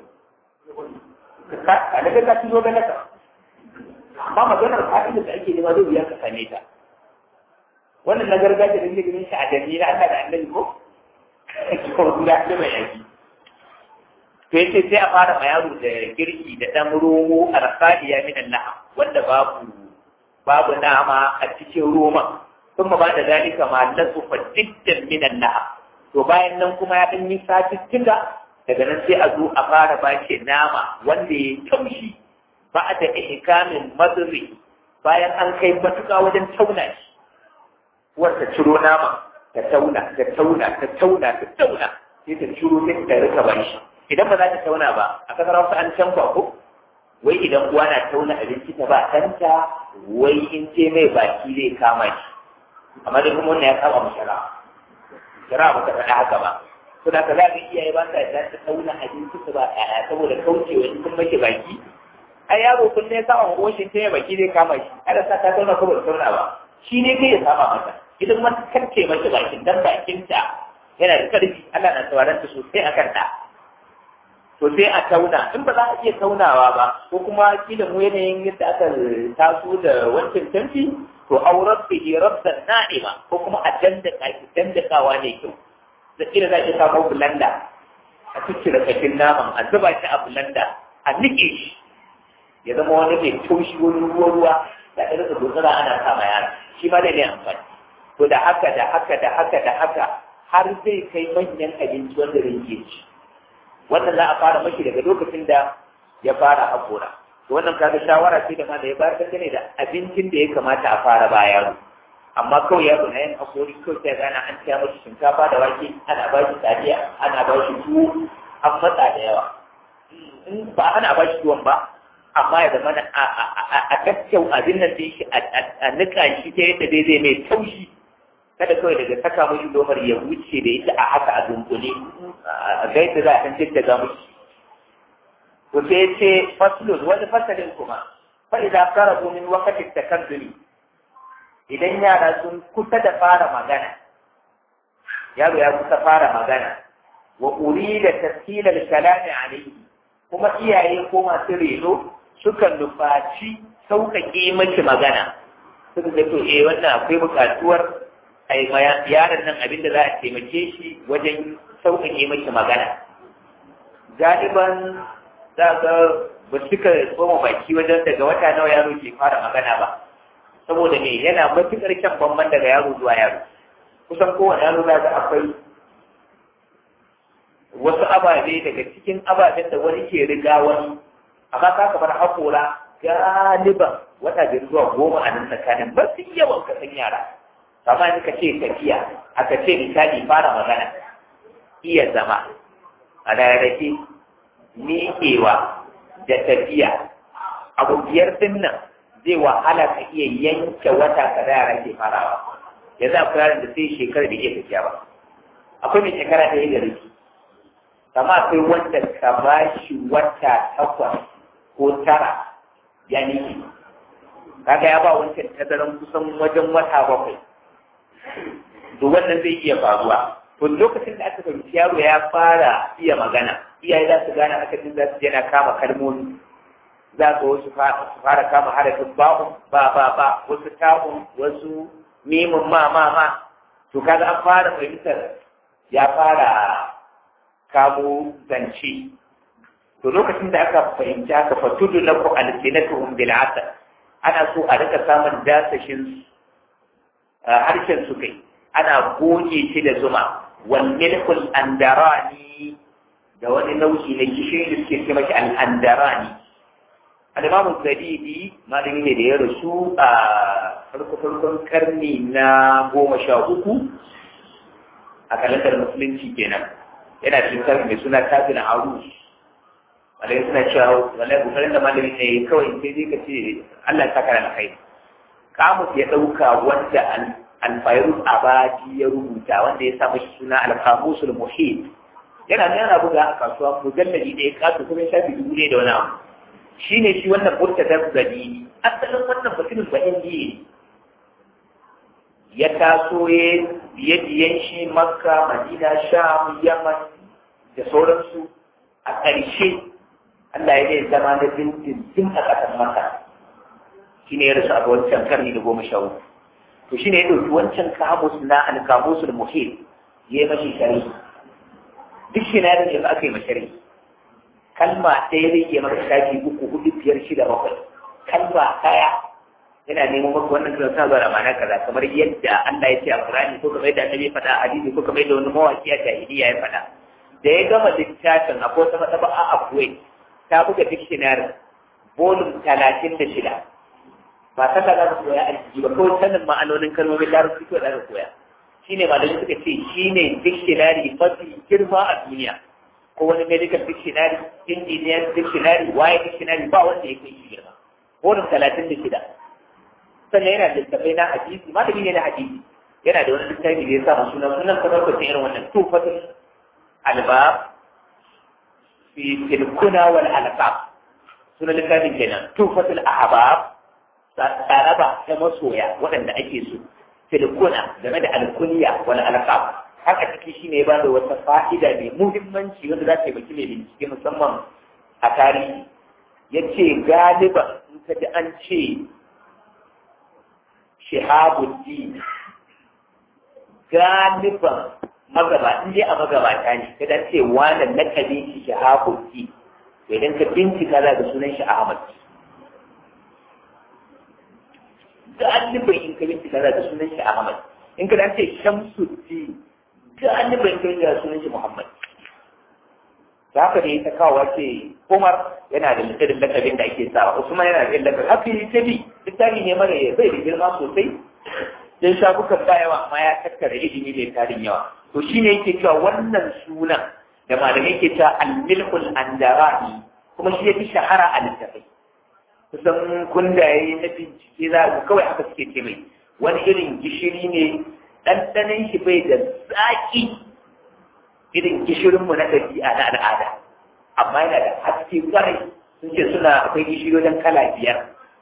Speaker 1: a daga ka ci dogara ka amma maganar fa'ida da ake nema zai wuya ka same ta wannan na gargajiya da nake ganin shi a danni na Allah da annabi ko ko da da mai yaki to yace sai a fara ma yaro da girki da dan romo a rasadiya min Allah wanda babu babu nama a cikin roma ثم بعد ذلك ما لطف جدا من اللحم to bayan nan kuma ya dan yi satuttuka daga nan sai a zo a fara bashi nama wanda ya taushi ba da ihkamin madri bayan an kai matuƙa wajen tauna shi wanda ciro nama ta tauna ta tauna ta tauna ta tauna sai ta ciro sai ta rika bashi idan ba za ta tauna ba a kasar Hausa an canfa ko wai idan uwa na tauna abinci ta ba ɗanta wai in ce mai baki zai kama shi amma dai kuma wannan ya saba mu shara shara ba ta faɗa haka ba to da ka za ka iyaye ba sa da ta tauna abinci ta ba ɗaya saboda kaucewa in sun make baki ai yaro kun ne sama ko shi ta baki zai kama shi kada sa ta tauna ko ba tauna ba shi ne kai ya saba mata idan man karce mata bakin dan bakinta yana da karfi Allah na sauraron ta sosai akan ta to sai a tauna in ba za a iya taunawa ba ko kuma kila mu yanayin yadda aka taso da wancan tanfi to aurar bihi rabban na'ima ko kuma a dandaka ki dandakawa ne kyau da kila za ki samu bulanda a cikin kashin naman a zuba shi a bulanda a nike shi ya zama wani mai taushi wani ruwa ruwa da ɗaya da dogara ana kama yara shi ma dai ne amfani to da haka da haka da haka da haka har zai kai manyan abinci wanda zai iya ci wannan za a fara mashi daga lokacin da ya fara haƙora to wannan kaga shawara ce da ma da ya bayar dangane da abincin da ya kamata a fara ba yaro amma kawai yaro na yin haƙori kawai sai gana an ciya mashi shinkafa da wake ana ba shi taliya ana ba shi tuwo an matsa da yawa in ba ana ba shi tuwon ba amma ya zama a kakkau abin nan da shi a nika shi ta yadda dai zai mai taushi kada kawai daga saka mashi lomar ya wuce da ita a haka a dunkule a ga yadda za a san jidda mushi to sai ce faslun wani fasalin kuma fa idan karabu min waqtin takaddumi idan yara sun kusa da fara magana yaro ya kusa fara magana wa urida tafsil al-kalam alayhi kuma iyaye ko masu reno sukan nufaci sauƙaƙe miki magana suka ga to eh wannan akwai buƙatuwar ai yaron nan abin da za a taimake shi wajen sauƙaƙe miki magana galiban za ga ba suka tsoma baki wajen daga wata nawa yaro ke fara magana ba saboda me yana matuƙar kyan bamban daga yaro zuwa yaro kusan kowane yaro za ga akwai wasu ababe daga cikin ababen da wani ke riga wani amma ka kamar haƙora galiban wata biyar zuwa goma a nan tsakanin ba su yawan kasan yara amma in ka ce tafiya aka ce misali fara magana iya zama a rarrake miƙewa da tafiya abu biyar din nan zai wahala ka iya yanke wata ka da yara ke farawa yanzu akwai yaron da sai shekara da iya tafiya ba akwai mai shekara da ya gari amma akwai wanda ka ba shi wata takwas ko tara ya niki kaga ya ba wancan tazaran kusan wajen wata bakwai to wannan zai iya faruwa to lokacin da aka fahimci yaro ya fara iya magana iyaye za su gane aka jin za su yana kama kalmomi za su wasu fara kama harafin ba'un ba ba ba wasu ta'un wasu mimin ma ma ma to kaga an fara fahimtar ya fara kamo zance to lokacin da aka fahimci haka fatudu na ku alsinatuhum bil asal ana so a rika samun dasashin harshen su kai ana goge shi da zuma wal milkul andarani da wani nau'i na gishiri da suke ce mashi al andarani al-imamu zadidi malami ne da ya rasu a farko farkon karni na goma sha uku a kalandar musulunci kenan yana cikin karni mai suna tafin arus malai suna cewa wallahi kokarin da malami ne kawai sai dai ka ce Allah ta kara kai kamus ya dauka wanda al-fayrus abadi ya rubuta wanda ya sa mashi suna al-qamusul muhit yana nan yana buga a kasuwa mujalladi da ya kasu kuma ya shafi dubu ne da wani abu shine shi wannan murtadar zadini asalin wannan mutumin ba indiya ya taso ya biye biyen shi makka madina sham yaman da sauransu a ƙarshe Allah ya zai zama na dindindin a ƙasar Makka shi ne ya rasu a wancan karni da goma sha uku to shi ne ya ɗauki wancan kamus na alkamusul muhim ya yi mashi shari duk shi na yadda yanzu aka yi mashari kalma ɗaya zai iya maka shafi uku hudu biyar shida bakwai kalma ɗaya yana neman maka wannan kiran sa zuwa da ma'ana kaza kamar yadda Allah ya ce a Qur'ani ko kamar yadda Annabi ya faɗa a hadisi ko kamar yadda wani mawaki a jahiliya ya faɗa da ya gama littafin akwai wata matsaba a Kuwait ta buga dictionary volume talatin da shida ba ta ka za ka koya aiki ba kawai sanin ma'anonin kalmomin larabci ko da ka koya shine malamai suka ce shine dictionary mafi girma a duniya ko wani medical dictionary engineer dictionary waye dictionary ba wanda ya kai shi girma wurin talatin da shida sannan yana da littafai na hadisi malami ne na hadisi yana da wani littafi da ya sa sunan sunan kamar kwacin irin wannan tufatul albab fi tilkuna wal alqab sunan littafin kenan tufatul ahbab tsaraba ta masoya waɗanda ake so tilkuna game da alkunya wal alqab haka ciki shine ba da wata fa'ida mai muhimmanci wanda za ta yi mai bincike musamman a tarihi yace galiban in ka ji an ce shihabuddin galiban magaba in dai a magabata ne ka dan ce wannan lakabin shi shihabuddin idan ka bincika za ka sunan shi Ahmad galiban in ka bincika za ka sunan shi Ahmad in ka dan ce Shamsuddin galiban in ka bincika sunan shi Muhammad da haka ne ta kawo ce Umar yana da littafin lakabin da ake sawa Usman yana da lakabin haka yi ta bi littafi ne mara ya bai da girma sosai dan shafukan ba yawa amma ya tattara ilimi mai tarin yawa to shine yake cewa wannan sunan da malamai ke cewa al-milhul andarani kuma shi yafi shahara a littafai kusan kundaye na bincike za ku kawai haka suke ce mai wani irin gishiri ne ɗanɗanon shi bai da zaƙi irin gishirinmu na ɗabi'a na al'ada amma yana da haske kwarai sun ce suna akwai gishiri wajen kala biyar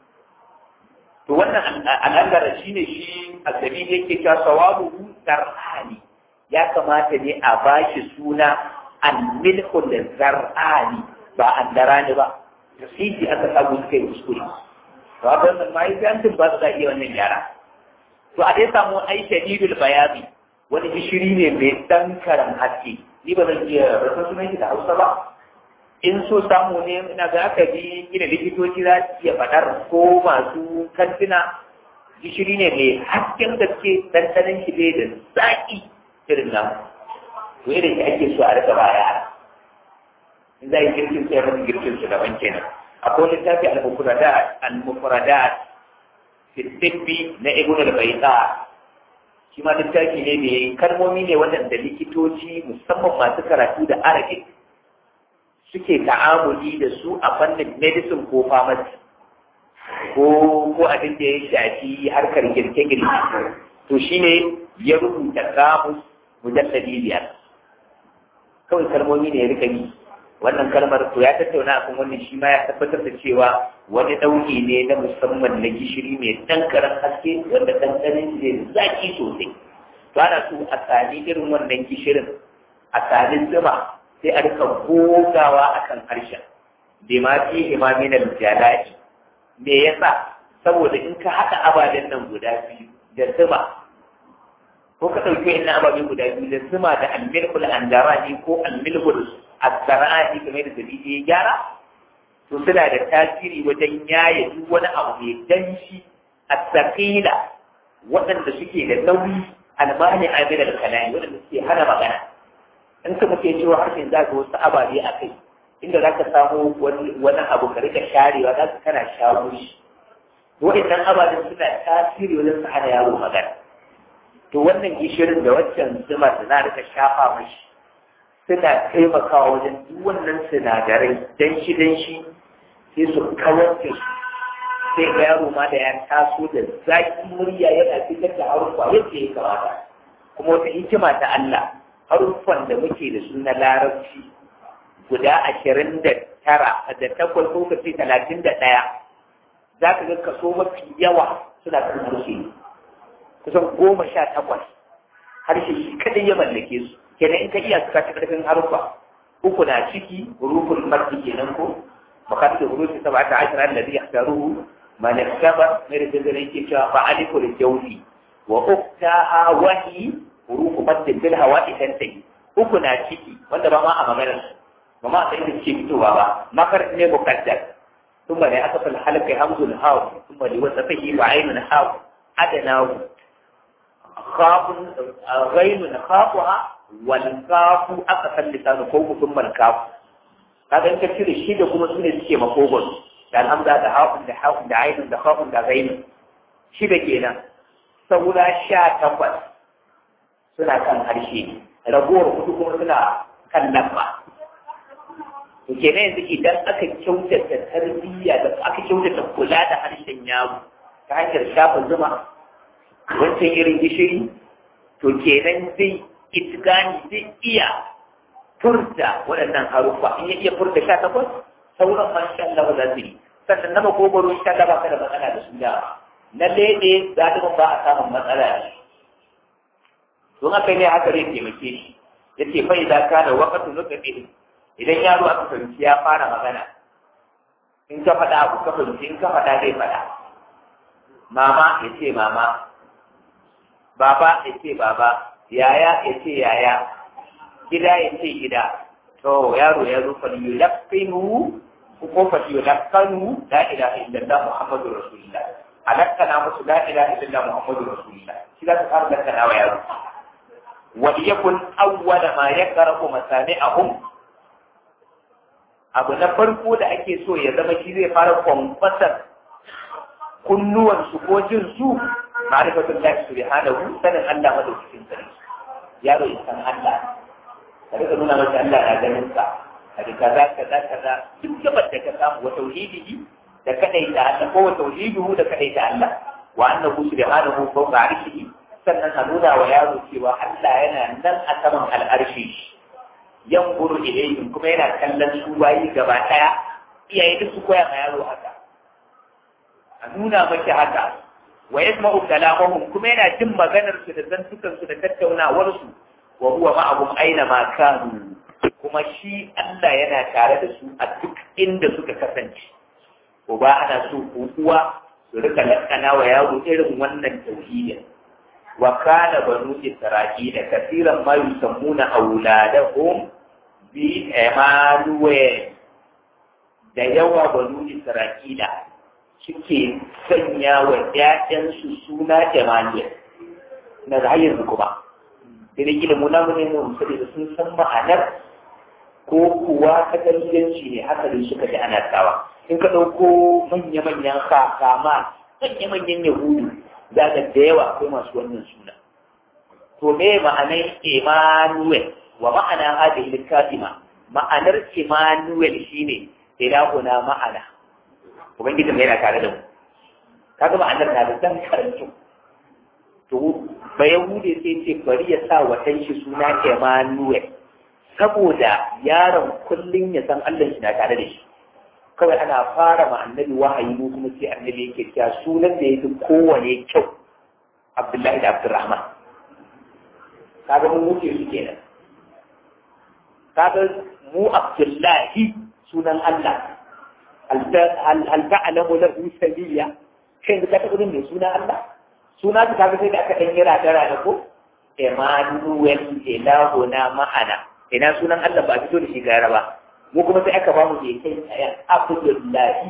Speaker 1: to wannan al'adar shi ne shi a sabi yake cewa sawabu zar'ani ya kamata ne a bashi suna al-milhul zar'ani ba andarani ba da siji aka samu suka yi kuskure to a wannan ma yi ba su iya wannan gyara to a dai samu ai shadidul bayani wani gishiri ne mai ɗan karan haske ni ba zan iya rasa sunan shi da hausa ba in so samu ne ina ga aka bi gina likitoci za su iya faɗar ko masu kantina gishiri ne mai hasken gaske ɗanɗanon shi bai da zaƙi irin nan to irin shi ake so a rika ba yara in za a yi girkin sai rasu girkin su daban kenan akwai littafi al-mufradat al-mufradat fi tibbi na ibn al-bayda shi ma littafi ne mai kalmomi ne waɗanda likitoci musamman masu karatu da arabic suke ta'amuli da su a fannin medicine ko pharmacy ko ko abin da ya shafi harkar girke-girke to shine ya rubuta kamus mujalladi biyar kawai kalmomi ne ya rika yi wannan kalmar to ya tattauna akan wannan shi ma ya tabbatar da cewa wani ɗauki ne na musamman na gishiri mai ɗan karan haske wanda ɗanɗanin shi zai zaki sosai to ana so a sami irin wannan gishirin a sami zuma sai a rika gogawa akan harshen bai ma fi imamin jalai me yasa saboda in ka haɗa ababen nan guda biyu da zuma ko ka ɗauki wa'in ababe guda biyu da zuma da almilkul andarani ko almilkul asara'ani kamar da dalili ya gyara to suna da tasiri wajen yaye duk wani abu mai danshi a tsakila waɗanda suke da nauyi almani amir al-kalami waɗanda suke hana magana in ka muke cewa harshen za ka wasu ababe a kai inda za ka samu wani abu ka rika sharewa za ka kana shawo shi waɗannan ababen suna tasiri wajen su hana yaro magana to wannan gishirin da waccan zuma da za rika shafa mashi suna taimakawa wajen duk wannan sinadarai danshi danshi sai su kawar da su sai ga yaro ma da ya taso da zaki murya yana fitar da haruffa yadda ya kamata kuma wata hikima ta Allah haruffan da muke da su na larabci guda ashirin da tara da takwas ko kace talatin da ɗaya za ka ga kaso mafi yawa suna kan harshe kusan goma sha takwas harshe shi kadai ya mallake su kenan in ka iya suka ci karfin haruffa uku na ciki hurufun marti kenan ko makasar hurufi saba ta ashirar da zai yakaruhu man yaktaba mai da zai yake cewa fa alifu da jawfi wa uktaha wahi hurufu maddin bil hawa idan tayi uku na ciki wanda ba ma a maganar ba ma sai da ke fitowa ba makar ne muqaddar ثم لأسف الحلق همز الهاو ثم لوسفه وعين الهاو أدناه خاف غين خافها والكاف أقصى اللسان فوق ثم الكاف هذا إنك تشير الشيء ده كما سنة سكي مفوقون da alhamza da haƙun da haƙun da ainihin da haƙun da zainu shi da kenan saura sha takwas suna kan harshe ragowar hudu kuma suna kan lamba to kenan yanzu idan aka kyautata tarbiyya da aka kyautata kula da harshen yaro ta hanyar shafa zuma wancan irin gishiri to kenan zai itigani zai iya furta waɗannan haruffa in ya iya furta sha takwas sauran ma insha Allah za su yi sannan na makogoro insha Allah ba ka da matsala da su da na lede galibin ba a samun matsala da shi don haka ne haka zai taimake shi ya ce fa idan ka da wakatu nutsaɗe idan yaro aka fahimci ya fara magana in ka faɗa abu ka fahimci in ka faɗa zai faɗa mama ya ce mama baba ya ce baba yaya ya ce yaya gida ya ce gida to yaro ya zo fa yulaqqinu ko fa yulaqqanu la ilaha illallah muhammadur rasulullah alakkana musu la ilaha illallah muhammadur rasulullah shi za ka fara lakkana wa yaro wa yakun awwala ma yaqra'u masami'ahum abu na farko da ake so ya zama shi zai fara kwankwasar kunnuwansu ko jin su ma'rifatul lahi subhanahu sanin Allah madaukakin sarki yaro ya san Allah ka rika nuna masa Allah na ganin sa a kaza kaza kaza duk gabar da ka samu wa tauhidihi da kadai da Allah ko wa tauhidihu da kadai da Allah wa annahu subhanahu fawqa arshihi sannan a nuna wa yaro cewa Allah yana nan a saman al'arshi yan guru ilayhim kuma yana kallon su bayi gaba daya iyaye duk su koya ma yaro haka a nuna maki haka wa yasma'u kalamahum kuma yana jin maganar su da zantukan su da tattaunawar su wa huwa ma'ahum aina ma kanu kuma shi Allah yana tare da su a duk inda suka kasance uba ana so uwa su rika lakana wa yaro irin wannan tauhidin wa kana banu isra'ila kaseeran ma yusammuna awladahum bi Emmanuel da yawa banu isra'ila suke sanya wa ‘ya'yansu suna Emmanuel na da hanyar kuma. Da da gina muna mune mu musali da sun san ma'anar ko kuwa ta kalilanci ne haka da suka ji ana sawa. In ka ɗauko manya-manyan kama manya-manyan Yahudu za ka da yawa akwai masu wannan suna. To me ma'anar Emmanuel wa ma'ana hadhihi kalima ma'anar Emmanuel shine ilahuna ma'ana ubangiji mai yana tare da mu kaga ma'anar na da dan karantu to ba yahude sai ce bari ya sa wa shi suna Emmanuel saboda yaron kullun ya san Allah shi na tare da shi kawai ana fara ma annabi wahayi mu kuma sai annabi yake cewa sunan da yake kowane kyau Abdullahi da Abdurrahman kaga mun wuce su kenan kaga mu Abdullahi sunan Allah hal ta'lamu lahu samiyya shin ka taɓa jin mai suna Allah suna ta kaga sai da aka dan yira dara da ko Emmanuel ilahuna ma'ana ina sunan Allah ba fito da shi gara ba mu kuma sai aka ba mu mai kai tsaya Abdullahi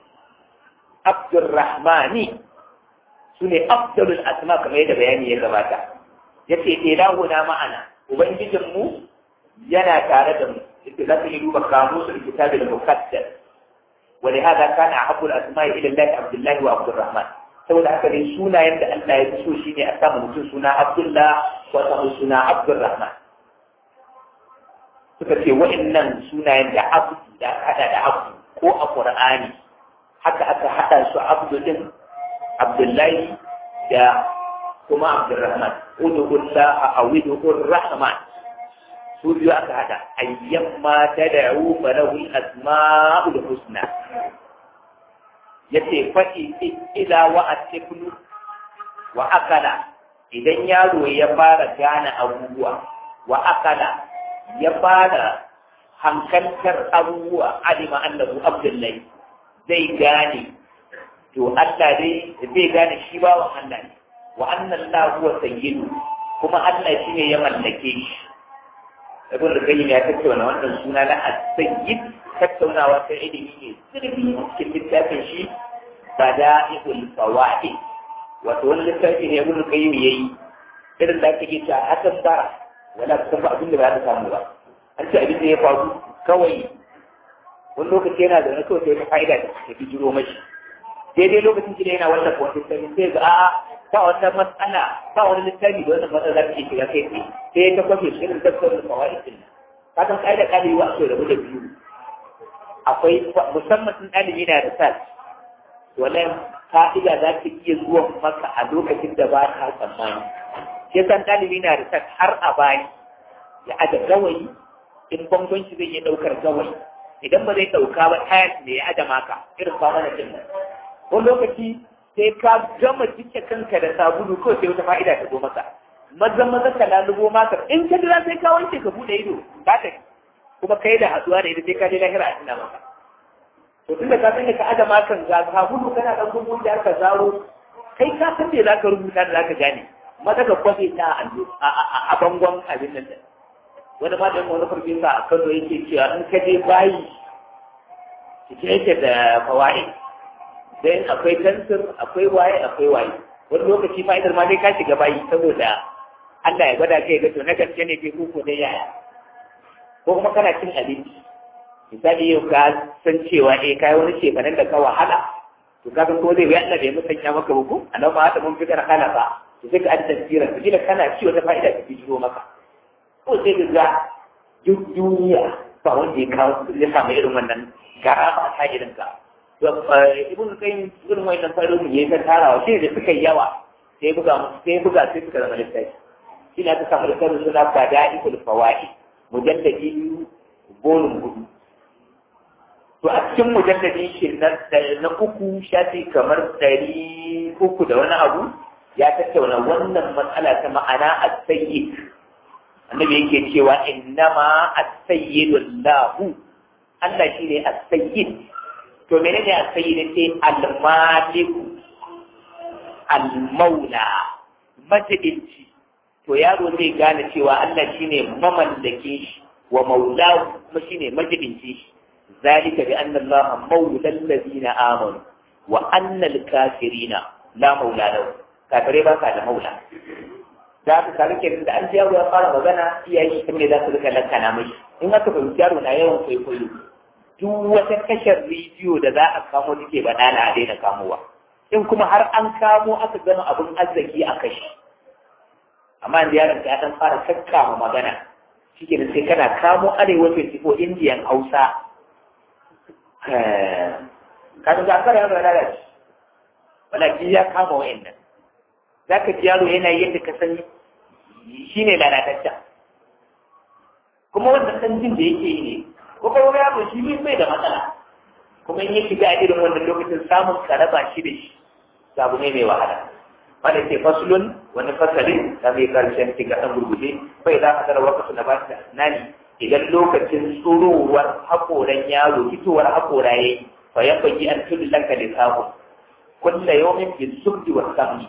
Speaker 1: Abdurrahmani sune afdalul asma kamar yadda bayani ya gabata yace ilahuna ma'ana ubangijin mu yana tare da mu yadda za ka yi duba kamusul kitabil muqaddas ولهذا كان أحب الأسماء إلى الله عبد الله وعبد الرحمن saboda haka dai sunayen da Allah ya fi so shine a samu mutum suna Abdullah ko a samu suna Abdurrahman suka ce wa'annan sunayen da Abdu da hada da Abdu ko a Qur'ani haka aka hada su Abdu din Abdullahi da kuma Abdurrahman udullah a widur rahman su biyu aka hada ayyan ma ta da'u falahu al-asma'ul husna yace faɗi ila wa atiklu wa akala idan yaro ya fara gane abubuwa wa akala ya fara hankaltar abubuwa alima annahu abdullahi zai gane to Allah dai zai gane shi bawan Allah ne wa anna Allah huwa sayyidu kuma Allah shine ya mallake shi ibn al-qayyim ya tattauna wannan suna na as-sayyid tattaunawa ta ilimi ne sirri cikin littafin shi bada'ihul fawaid wato wani littafi ne ibn al-qayyim yayi irin da kake cewa hakan ba wala ka ba abin da ba za samu ba an ce abin da ya faru kawai wani lokaci yana da wani kawai sai fa'ida da ta fi jiro mashi daidai lokacin da yana wannan wata littafi sai ga a'a ba wata matsala ba wani littafi da wannan matsala za ta iya shiga kai tsaye sai ta kwafe shi irin tafsirin da kawai din ka san kai da kare wa so rabu da biyu akwai musamman sun ɗalibi na research wannan fa'ida za ta iya zuwa maka a lokacin da ba ka tsammani ke san ɗalibi na research har a bayi ya aje gawayi in bangon shi zai iya ɗaukar gawayi idan ba zai ɗauka ba tayar ne ya aje maka irin kwana da nan wani lokaci sai ka gama jike kanka da sabulu kawai sai wata fa'ida ta zo maka maza maza ka lalubo maka in ka jira sai ka wanke ka bude ido ka tafi kuma kai da haduwa da ita sai ka je lahira a tuna maka to tunda ka san ka aje makan ga sabulu kana dan gugu da ka zaro kai ka san me zaka rubuta da zaka gane maza ka kwafe ta a bangon abin nan wani ma da wani farfesa a Kano yake cewa in ka je bayi cike yake da fawaid dan akwai tansir akwai waye akwai waye wani lokaci fa'idar ma dai ka shiga bayi saboda Allah ya gwada kai ga to na gaske ne kai kuku da yaya ko kuma kana cin abinci misali yau ka san cewa eh kai wani shekarun da ka wahala to ka ga ko zai yi Allah bai musanya maka ba ko annabi ma hada mun fitar kana ba to sai ka aji tafsira to kila kana ci wata fa'ida ta bijiro maka ko sai ka ga duk duniya ba wanda ya kawo ya samu irin wannan gara ba ta irin ka ibn qayyim irin wannan fa'idodin yayi ta tarawa shi da suka yi yawa sai buga sai buga sai suka zama littafi shi na ta samu da karin suna fada'ikul fawaid mujalladi biyu bolin hudu to a cikin mujalladi shi na uku shafi kamar ɗari uku da wani abu ya tattauna wannan matsala ta ma'ana as-sayyid annabi yake cewa innama as-sayyidu Allahu Allah shine as-sayyid to menene as-sayyid sai al-maliku al-maula majidinci to yaro zai gane cewa Allah shine mamallake shi wa maulahu kuma shine majibinci shi zalika bi anna Allah maula allazina amanu wa anna al-kafirina la maula lahu kafirai ba ka da maula da aka kaga kenan da an ji yaro ya fara magana iyaye shi ne za su rika lankana mai in aka fahimci yaro na yawan kwaikwayo duk wata tashar rediyo da za a kamo take banana a daina kamowa in kuma har an kamo aka gama abin arziki a kashi amma da yaron ka dan fara kakkama magana shike da sai kana kamo arewa 24 indiyan hausa kaga ga kare yaro da shi walaki ya kama wayannan zaka ji yaro yana yadda ka san shine lalatacce kuma wannan san jin da yake yi ne ko kuma yaro shi bai da matsala kuma in ya shiga a irin wannan lokacin samun karaba shi da shi abu ne mai wahala wanda ke fasulun wani fasalin da mai karshen shiga ɗan gurguje bai za a tara wakasu na basu nani idan lokacin tsurowar haƙoran yaro fitowar haƙora ya yi fa ya fagi an tudu lanka da samu kulla yawmin bin subdi wa samni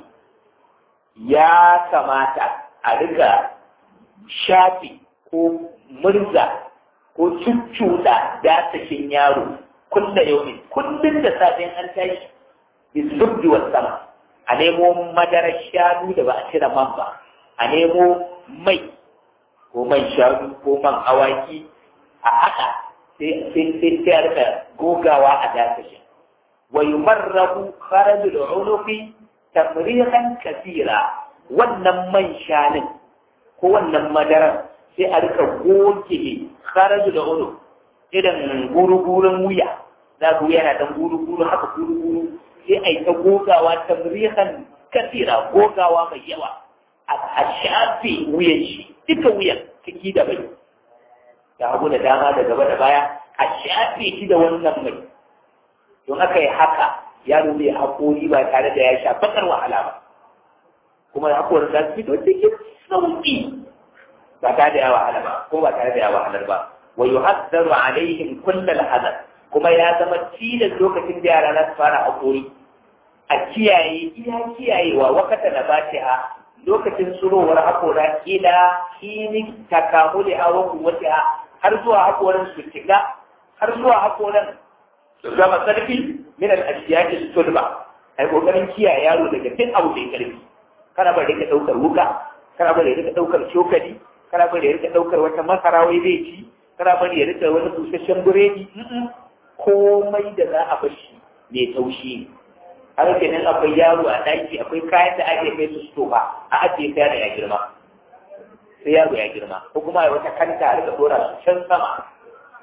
Speaker 1: ya kamata a riga shafi ko murza ko cuccuɗa dasashin yaro kulla yawmin kullum da safin an tashi bizubdi wa sama a nemo madarar shanu da ba a cire man ba a nemo mai ko man shanu ko man awaki a haka sai sai sai a rika gogawa a dasashin wa yumarrabu kharajul unuqi tamrihan kathira wannan man shanin ko wannan madarar sai a rika goge kharajul unuq idan guru-gurun wuya za ku yana dan guru-guru haka guru-guru sai a yi ta gogawa ta murihan kasira gogawa mai yawa a shafe wuyan shi duka wuyan ciki da bai da hagu da dama da gaba da baya a shafe shi da wannan mai don aka yi haka yaro zai haƙori ba tare da ya sha bakar wahala ba kuma haƙorin za su fito cikin sauƙi ba tare da ya wahala ba ko ba tare da ya wahalar ba wa yuhaddaru alaihim kullal hadar kuma ya zama tilas lokacin da yara za su fara haƙori a kiyaye iya kiyayewa wakata na ha lokacin surowar haƙora ila kini takamuli a wakun wata har zuwa haƙoran su cika har zuwa haƙoran su zama ƙarfi min al-ashiyati sulba ai kokarin kiyaye yaro daga duk abu mai ƙarfi kana bari ka ɗaukar wuka kana bari ka ɗaukar cokali kana bari ka ɗaukar wata masara wai zai ci kana bari ya rika wani busasshen biredi komai da za a bashi mai taushi ne har kenan akwai yaro a ɗaki akwai kayan da ake kai su sto ba a ajiye kayan da ya girma sai yaro ya girma ko kuma wata kanta a rika dora su can sama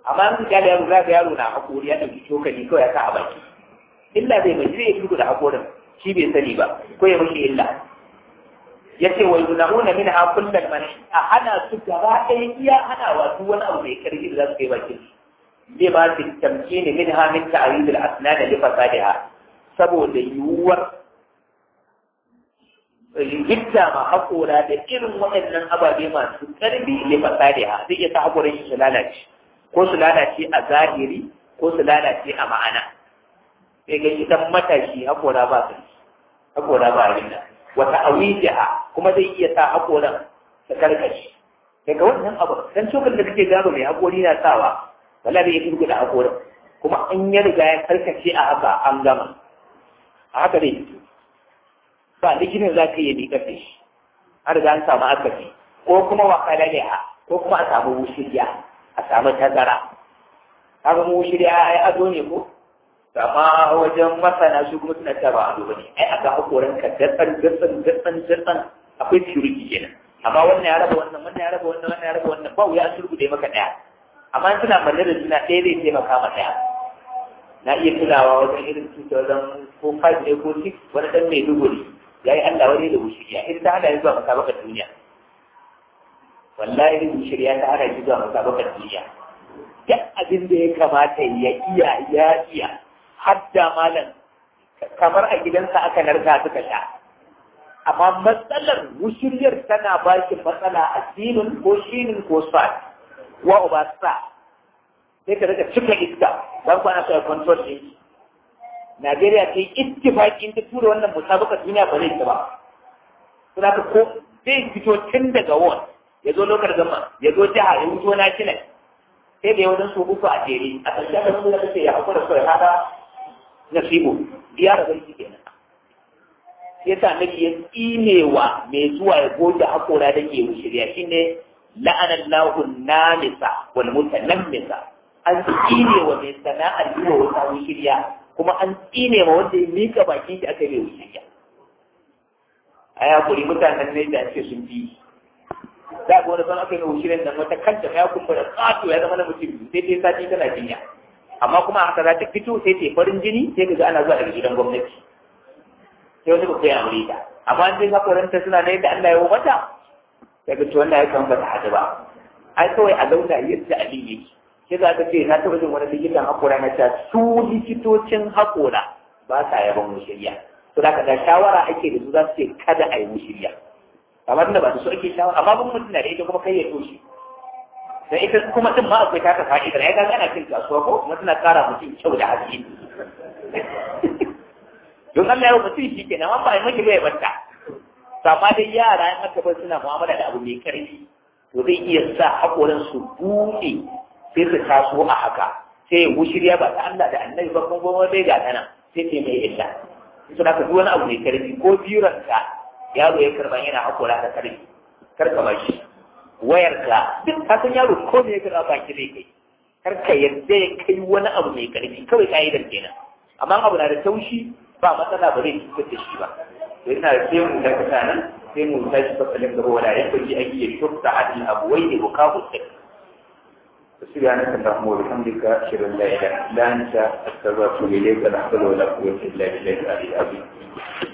Speaker 1: amma in ka da yaro za ga yaro na hakuri ya ɗauki cokali kawai ya sa a baki illa zai mai zai fito da hakorin shi bai sani ba ko ya mishi illa yace wa yunamuna min ha kullal man a hana su gaba ɗaya iya hanawa duk wani abu mai karfi da za su kai bakin zai ba su tamkini min ha min ta'arid al asnan li fasadiha saboda yiwuwar hidda ma haƙora da irin waɗannan ababe masu ƙarfi li fasadiha zai iya sa haƙoran shi su lalace ko su lalace a zahiri ko su lalace a ma'ana sai ga idan matashi haƙora ba su haƙora ba a nan wata awijiha kuma zai iya sa haƙoran ta karkashi daga wannan abu dan cokal da kake gano mai haƙori na sawa wala da ya fi da haƙorin kuma an ya riga ya karkace a haka an gama a haka zai fito ba likinin za ka iya miƙar da shi an riga an samu akasi ko kuma wakala ne a ko kuma a samu wushiriya a samu tazara kaga mu wushiriya ai ado ne ko amma wajen masana su kuma suna cewa ado bane ai aka hakoran ka datsan datsan datsan datsan akwai security kenan amma wannan ya raba wannan wannan ya raba wannan wannan ya raba wannan ba wuya an sulhu maka daya amma suna manne da suna ɗaya zai taimaka ma daya na iya tunawa wajen irin 2005 ne ko 6 wani dan mai duguri ya yi Allah wani da wushiriya in ta hana zuwa musabakar duniya wallahi wushiriya ta hana zuwa musabakar duniya duk abin da ya kamata ya iya ya iya hadda malam kamar a gidansa aka narka suka sha amma matsalar wushiriyar tana ba shi matsala a sinin ko shinin ko sa wa uba sa sai ka daga cika iska don kwana sai control din Najeriya ta yi ittifaqi ta tura wannan musabaka duniya ba zai ta ba suna ka ko zai fito tun daga ward ya zo lokar gama ya zo jiha ya wuto national sai da yawanin su uku a jere a ƙarshen da nuna kace ya hakura kawai hada nasibu biya da barki kenan sai sa nake ya tsinewa mai zuwa ya goge hakora da ke shirya shine la'anan lahu namisa wal mutanammisa an tsinewa mai sana'ar yi wa wata shirya kuma an tsine ma wanda ya mika bakin shi aka yi mai shirya a ya kuri mutanen ne da ce sun bi za ga wani san aka yi wushirin nan wata kanta ya kuma da kato ya zama na mutum sai ta sati tana jinya amma kuma haka za ta fito sai ta farin jini sai ka ga ana zuwa daga gidan gwamnati sai wani babban amurka amma an sai hakoranta suna na yadda Allah ya yi mata sai ga wannan ya kan ba ta hadu ba ai kawai a zauna yadda abin yake sai za ka ce na taɓa jin wani likitan hakora na ta su likitocin hakora ba sa yaban mushirya to da ka da shawara ake da su za su ce kada a yi mushirya kamar da ba su ake shawara amma bin mutum na da ita kuma kai ya toshe dan ita kuma din ma akwai taka fa'idar ya ga ana cin kasuwa ko kuma tana kara mutum kyau da haske don Allah ya mutum shi kenan amma ba ai miki bai banta amma dai yara in aka bar suna mu'amala da abu mai karfi to zai iya sa hakoran su buɗe sai su taso a haka sai ya shirya ba ta Allah da annabi ba kuma kuma bai ga tana sai ta mai illa suna ka duk wani abu mai karfi ko biranka yaro ya karba yana hakora da karfi kar ka bashi wayarka duk ka san yaro ko me ya karba baki zai kai kar ka yadda ya kai wani abu mai karfi kawai ka'idar kenan amma abu na da taushi ba matsala ba zai cutar da shi ba to ina da sai mu da kasa nan sai mu tashi fasalin gaba wala ya kaji ake ya shukta adil abuwai da bukahu sai سبحانك اللهم وبحمدك اشهد ان لا اله الا انت استغفرك اليك لا حول ولا قوه الا بالله العلي العظيم